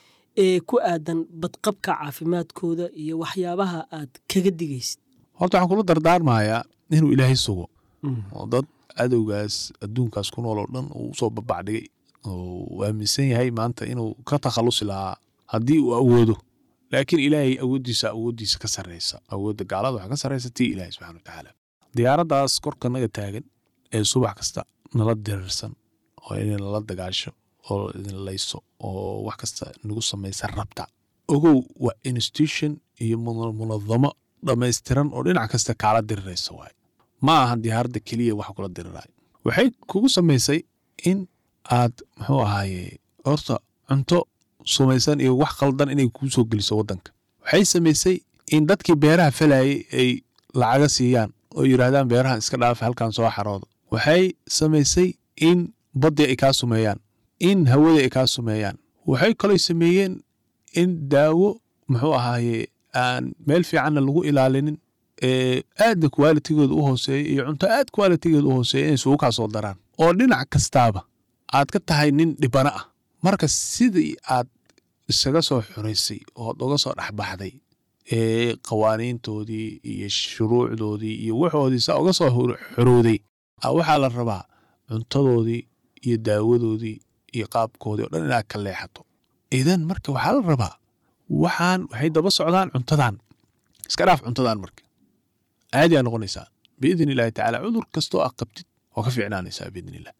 ee ku aadan badqabka caafimaadkooda iyo waxyaabaha aad kaga digaysid horta waxaan kula dardaarmayaa inuu ilaahay sugo oo dad cadowgaas adduunkaas ku nool oo dhan uu usoo babacdhigay oo uu aaminsan yahay maanta inuu ka takhalusi lahaa haddii uu awoodo laakiin ilaahay awooddiisa awooddiisa ka sarreysa awoodda gaalada waxaa ka sarreysa tii ilaahay subxana wa tacaala diyaaraddaas korka naga taagan ee subax kasta nala dirirsan oo inay nala dagaasho oo idin layso oo wax kasta nagu samaysa rabta ogow waa institution iyo muna- munadamo dhammaystiran oo dhinac kasta kaala diriraysa waaye ma aha diyaaradda keliya wax kula diriraay waxay kugu samaysay in aad muxuu ahaaye horta cunto sumaysan iyo wax khaldan inay kuu soo geliso waddanka waxay samaysay in dadkii beeraha falayay ay lacaga siiyaan oo yidhaahdaan beerahan iska dhaafa halkan soo xarooda waxay samaysay in baddii ay kaa sumeeyaan in hawadii ay kaa sumeeyaan waxay kaloo sameeyeen in daawo muxuu ahaaye aan meel fiicanna lagu ilaalinin ee aadna qualitigooda u hooseeya iyo cunto aad qualitigooda u hooseeya inay isugu kaa soo daraan oo dhinac kastaaba aad ka tahay nin dhibano ah marka sidii aad isaga soo xuraysay ood uga soo dhexbaxday ee qawaaniintoodii iyo shuruucdoodii iyo waxoodii saa uga soo hor- xorowday ah, waxaa la rabaa cuntadoodii iyo daawadoodii iyo qaabkoodii oo dhan inaad ka leexato idan marka waxaa la rabaa waxaan waxay daba socdaan cuntadan iska dhaaf cuntadan marka caadi aa noqonaysaa biidn illaahi tacaala cudur kastoo aad qabtid oo ka fiicnaanaysaa biidn illah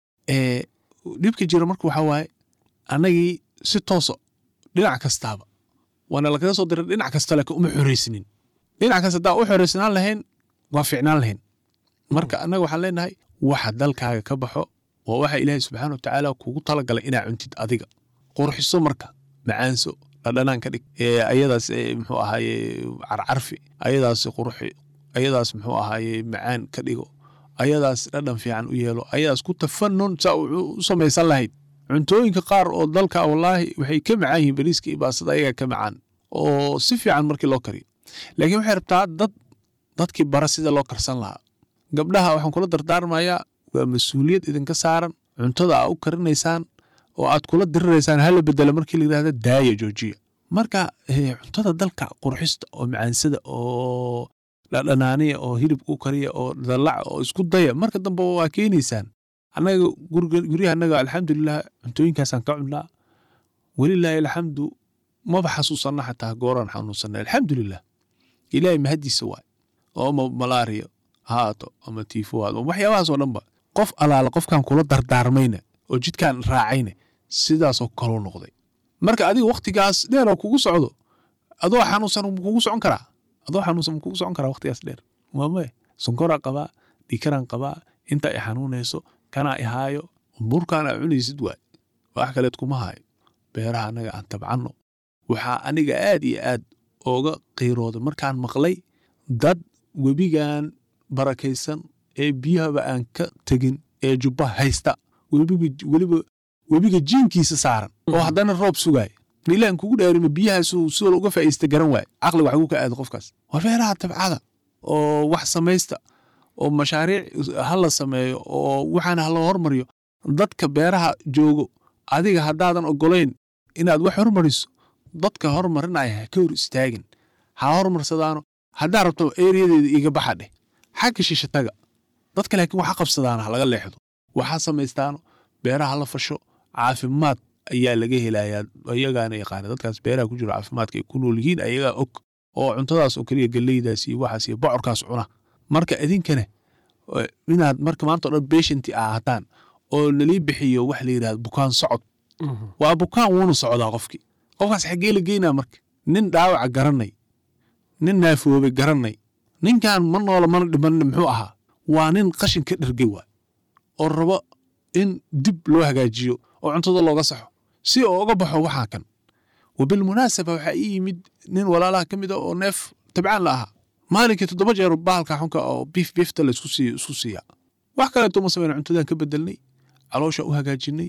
ee dhibka jira marka waxaa waaye annagii si tooso dhinac kastaaba waana lagaga soo diray dhinac kasta laakiin uma xoreysnin dhinac kasta haddaan u xoreysnaan lahayn waa fiicnaan lahayn marka annaga waxaan leenahay waxa dalkaaga ka baxo waa waxa ilaahay subxaana watacaala kugu talagalay inaa cuntid adiga qurxiso marka macaanso dhadhanaan ka dhig ee ayadaas ee muxuu ahaaye carcarfi ayadaas qurxi ayadaas muxuu ahaaye macaan ka dhigo ayadaas dhadhan fiican u yeelo ayadaas ku tafanun saa u u samaysan lahayd cuntooyinka qaar oo dalka wallaahi waxay ka macaan yihiin bariiska iyo baasada ayagaa ka macaan oo si fiican markii loo kariyo laakiin waxay rabtaa dad dadkii bara sida loo karsan lahaa gabdhaha waxaan kula dardaarmayaa waa mas-uuliyad idinka saaran cuntada aa u karinaysaan oo aad kula diriraysaan hala bedela markii la yidhahda daaya joojiya marka eh, cuntada dalka qurxista oo macaansada oo dhadhanaaniya oo hilib u kariya oo dalaca oo isku daya marka dambe waa keenaysaan annaga guriga- guryaha annaga alxamdulilah cuntooyinkaasaan ka cunnaa welilaahi alxamdu maba xasuusanna xataa gooraan xanuunsanna alxamdulilah ilaahay mahadiisa waay oo ama malaariya ha haato ama tiifo ha haato waxyaabahaasoo dhanba qof alaala qofkan kula dardaarmayna oo jidkaan raacayna sidaasoo kaloo noqday marka adiga waktigaas dheer oo kugu socdo adoo xanuunsan ma kugu socon karaa adoo xanuunsan ma kugu socon karaa waktigaas dheer maamaye sonkoraa qabaa dhikaraan qabaa inta i xanuunayso kanaa i haayo burkaan aa cunaysid waay wax kaleed kuma haayo beeraha annaga aan tabcanno waxaa aniga aad iyo aad ooga qiirooday markaan maqlay dad webigan barakaysan ee biyahaba aan ka tegin ee jubba haysta webiga weliba webiga jiinkiisa saaran oo haddana roob sugaaya ilaan kugu dhaarima biyahaas sidoo uga faa'iista garan waay caqli wax ugu ka aada qofkaas war beeraha tabcada oo wax samaysta oo mashaariic ha la sameeyo oo waxaana hala hormariyo dadka beeraha joogo adiga haddaadan ogolayn inaad wax hormariso dadka hormarinaya ha ka hor istaagin ha hormarsadaano haddaa rabto ereyadeeda iga baxa dheh xagga shisha taga dadka laakiin waxa qabsadaana ha laga leexdo waxaa samaystaano beeraha la fasho caafimaad ayaa laga helayaa ayagaana yaqaana dadkaas beeraha ku jiro caafimaadka ay ku nool yihiin ayagaa og oo cuntadaas oo keliya galleydaas iyo waxaas iyo bocorkaas cuna marka idinkana eh, inaad marka maanta o dhan beshanti ahaataan oo nalii bixiyo wax la yidhahdo bukaan socod waa bukaan wuuna socdaa qofkii qofkaas xaggee la geynaa marka nin dhaawaca garanay nin naafoobay garanay ninkan ma noola mana dhiman muxuu ahaa waa nin qashin ka dhergay waay oo rabo in dib loo hagaajiyo oo cuntada looga saxo si oo uga baxo waxaa kan wabilmunaasaba waxaa ii yimid nin walaalaha ka mid a oo neef tabcaan la ahaa maalinkii toddoba jeer bahalka xunka oo biif biifta la isku sii- isku siiya wax kaleeto ma samayna cuntadaan ka bedelnay caloosha u hagaajinay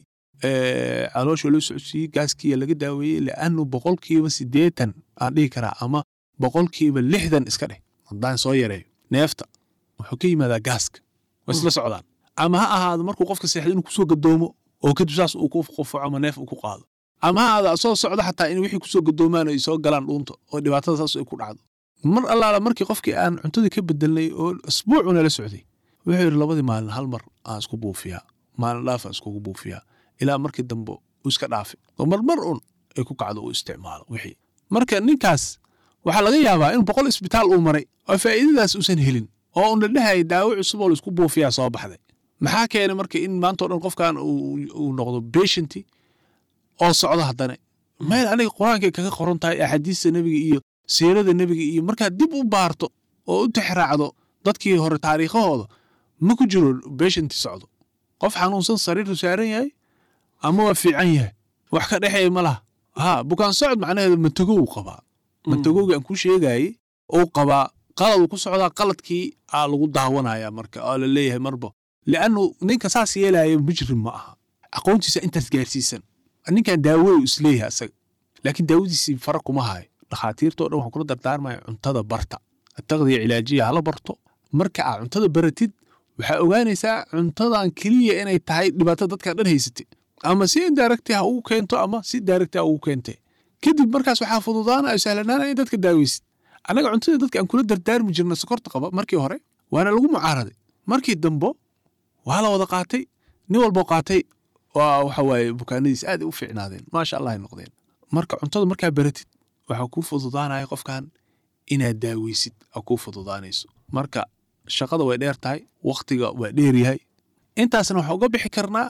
ee, caloosha loo socodsiiyey gaaskiya laga daaweeyey li'annu boqolkiiba siddeetan aan dhihi karaa ama boqolkiiba lixdan iska dheh haddaan soo yareeyo neefta wuxuu ka yimaadaa gaaska waa isla socdaan ama ha ahaado markuu qofka seexdo inuu kusoo gadoomo oo kadib saas uu ku qufaco ama neef uu ku qaado ama ha ahaado soo socdo xataa in wixii kusoo gadoomaan ay soo galaan dhuunta oo dhibaatada saas ay ku dhacdo mar allaala markii qofkii aan cuntadii ka bedelnay oo isbuucuna la socday wuxuu yidhi labadii maalin hal mar aan isku buufiyaa maalin dhaaf aan iskugu buufiyaa ilaa markii dambe uu iska dhaafay oo marmar un ay ku kacdo uu isticmaalo wixii marka ninkaas waxaa laga yaabaa in boqol isbitaal uu maray oo faa'iidadaas uusan helin oo un la dhehaya daawo cusub oo laisku buufiyaa soo baxday maxaa keenay marka in maanta o dhan qofkan uu uu noqdo patienti oo socdo haddana meel aniga qur-aankay kaga qoran tahay axaadiista nebiga iyo siirada nebiga iyo markaad dib u baarto oo u tixraacdo dadkii hore taariikhahooda ma ku jiro patienti socdo qof xanuunsan sariirtu saaran yahay ama waa fiican yahay wax ka dhexeeya ma laha ha bukaan socod macnaheedu matagow qabaa matagowga aan ku sheegayey uu qabaa qalad ku socdaa qaladkii aa lagu daawanaya marka oo la leeyahay marba liannu ninka saas yeelaya mujrim ma aha aqoontiisa intaas gaarsiisan ninkan daawo isleeyahay asaga laakiin daawadiisii fara kuma hayo dhakhaatiirtao dhan waxaan kula dardaarmaya cuntada barta ataqdiya cilaajiya hala barto marka aa cuntada baratid waxaa ogaanaysaa cuntadan keliya inay tahay dhibaatada dadkan dhan haysatay ama si indirecti ha ugu keento ama si directi ha ugu keente kadib markaas waxaa fududaana ay sahlanaana in dadka daaweysid annaga cuntada dadka aan kula dardaarmi jirna sokorta qaba markii hore waana lagu mucaaraday markii dambo waa la wada qaatay nin walboo qaatay waa waxa waaye bukaanadiis aad ay u fiicnaadeen maasha allah ay noqdeen marka cuntada markaa baratid waxaa kuu fududaanaya qofkan inaad daaweysid aa kuu fududaanayso marka shaqada way dheer tahay wakhtiga waa dheer yahay intaasna waxaa uga bixi karnaa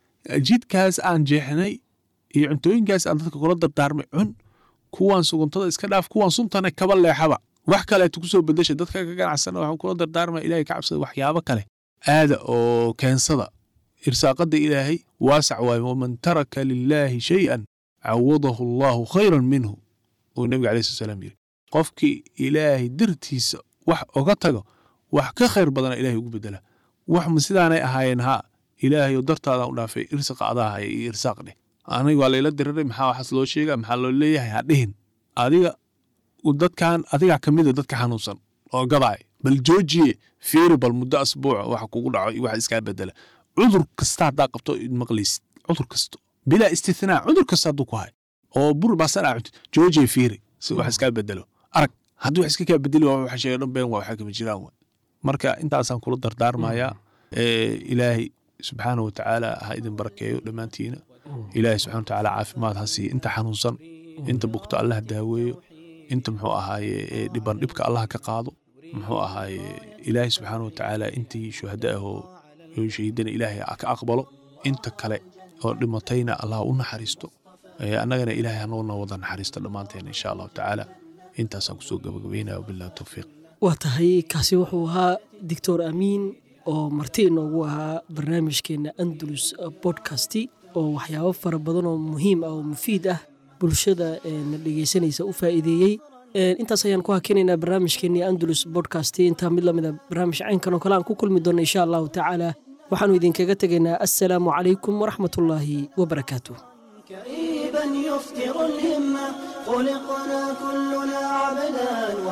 jidkaas aan jeexnay iyo cuntooyinkaas aan dadka kula dardaarmay cun kuwaan suguntada iska dhaaf kuwaan suntana kaba leexaba wax kaleeto kusoo bedesha dadka ka ganacsana waxaan kula dardaarmaya ilahay ka cabsada waxyaabo kale aada oo keensada irsaaqada ilaahay waasac waaye waman taraka lilaahi shay-an cawadahu allahu khayran minhu uu nebiga alayh slat salaam yiri qofkii ilaahay dartiisa wax oga tago wax ka khayr badana ilahay ugu bedela wax ma sidaanay ahaayeen haa ilaahayo dartaada u dhaafay irsaqa adaa haya iyo irsaaq dheh aniga waa layla diriray maxaa waxaas loo sheega maxaa loo leeyahay ha dhihin adiga dadkan adigaa ka mida dadka xanuunsan oo gadaay bal joojiye fiiri bal muddo asbuuca waxa kugu dhaco iyo waxa iskaa bedela cudur kasta haddaa qabto maqlaysid cudur kasto bilaa istithnaa cudur kasta hadduu ku hay oo bur baasan aa cuntid joojiye fiiri si wax iskaa bedelo arag haddii wax iska kaa bedeli waa waxa sheega dhan been waa waxa kama jiraan waay marka intaasaan kula dardaarmayaa ilaahay subxaana wa tacaala ha idin barakeeyo dhammaantiina ilaahay subxana wa tacaala caafimaad ha siiya inta xanuunsan inta bugto allah daaweeyo inta muxuu ahaaye dhiban dhibka allah ka qaado muxuu ahaaye ilaahay subxaana wa tacaala intii shuhada ah oo shahiidana ilaahay ka aqbalo inta kale oo dhimatayna allah u naxariisto annagana ilaahay hanoona wada naxariisto dhammaanteena insha allahu tacaala intaasaan kusoo gabagabeynaya wabillahi towfiiq waa tahay kaasi wuxuu ahaa doctor amiin oo marti inoogu ahaa barnaamijkeena andalus bodcasti oo waxyaabo fara badan oo muhiim ah oo mufiid ah bulshada na dhegeysanaysa u faa'iideeyey intaas ayaan ku hakinaynaa barnaamijkeenii andalus bodcasti intaa mid lamida barnaamij caynkan oo kale aan ku kulmi doonno insha allahu tacaala waxaanu idinkaga tegaynaa assalaamu calaykum waraxmatullaahi wabarakaatuh كئيبا يفتر الهمة خلقنا كلنا عبدا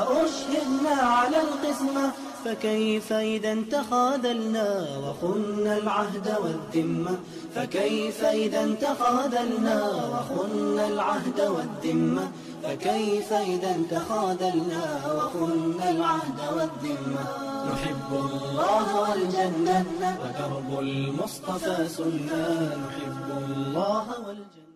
وأشهدنا على القسمة فكيف إذا تخاذلنا وخنا العهد والذمة فكيف إذا تخاذلنا وخنا العهد والذمة فكيف إذا تخاذلنا وخنا العهد والذمة نحب الله والجنة ودرب المصطفى سنة نحب الله والجنة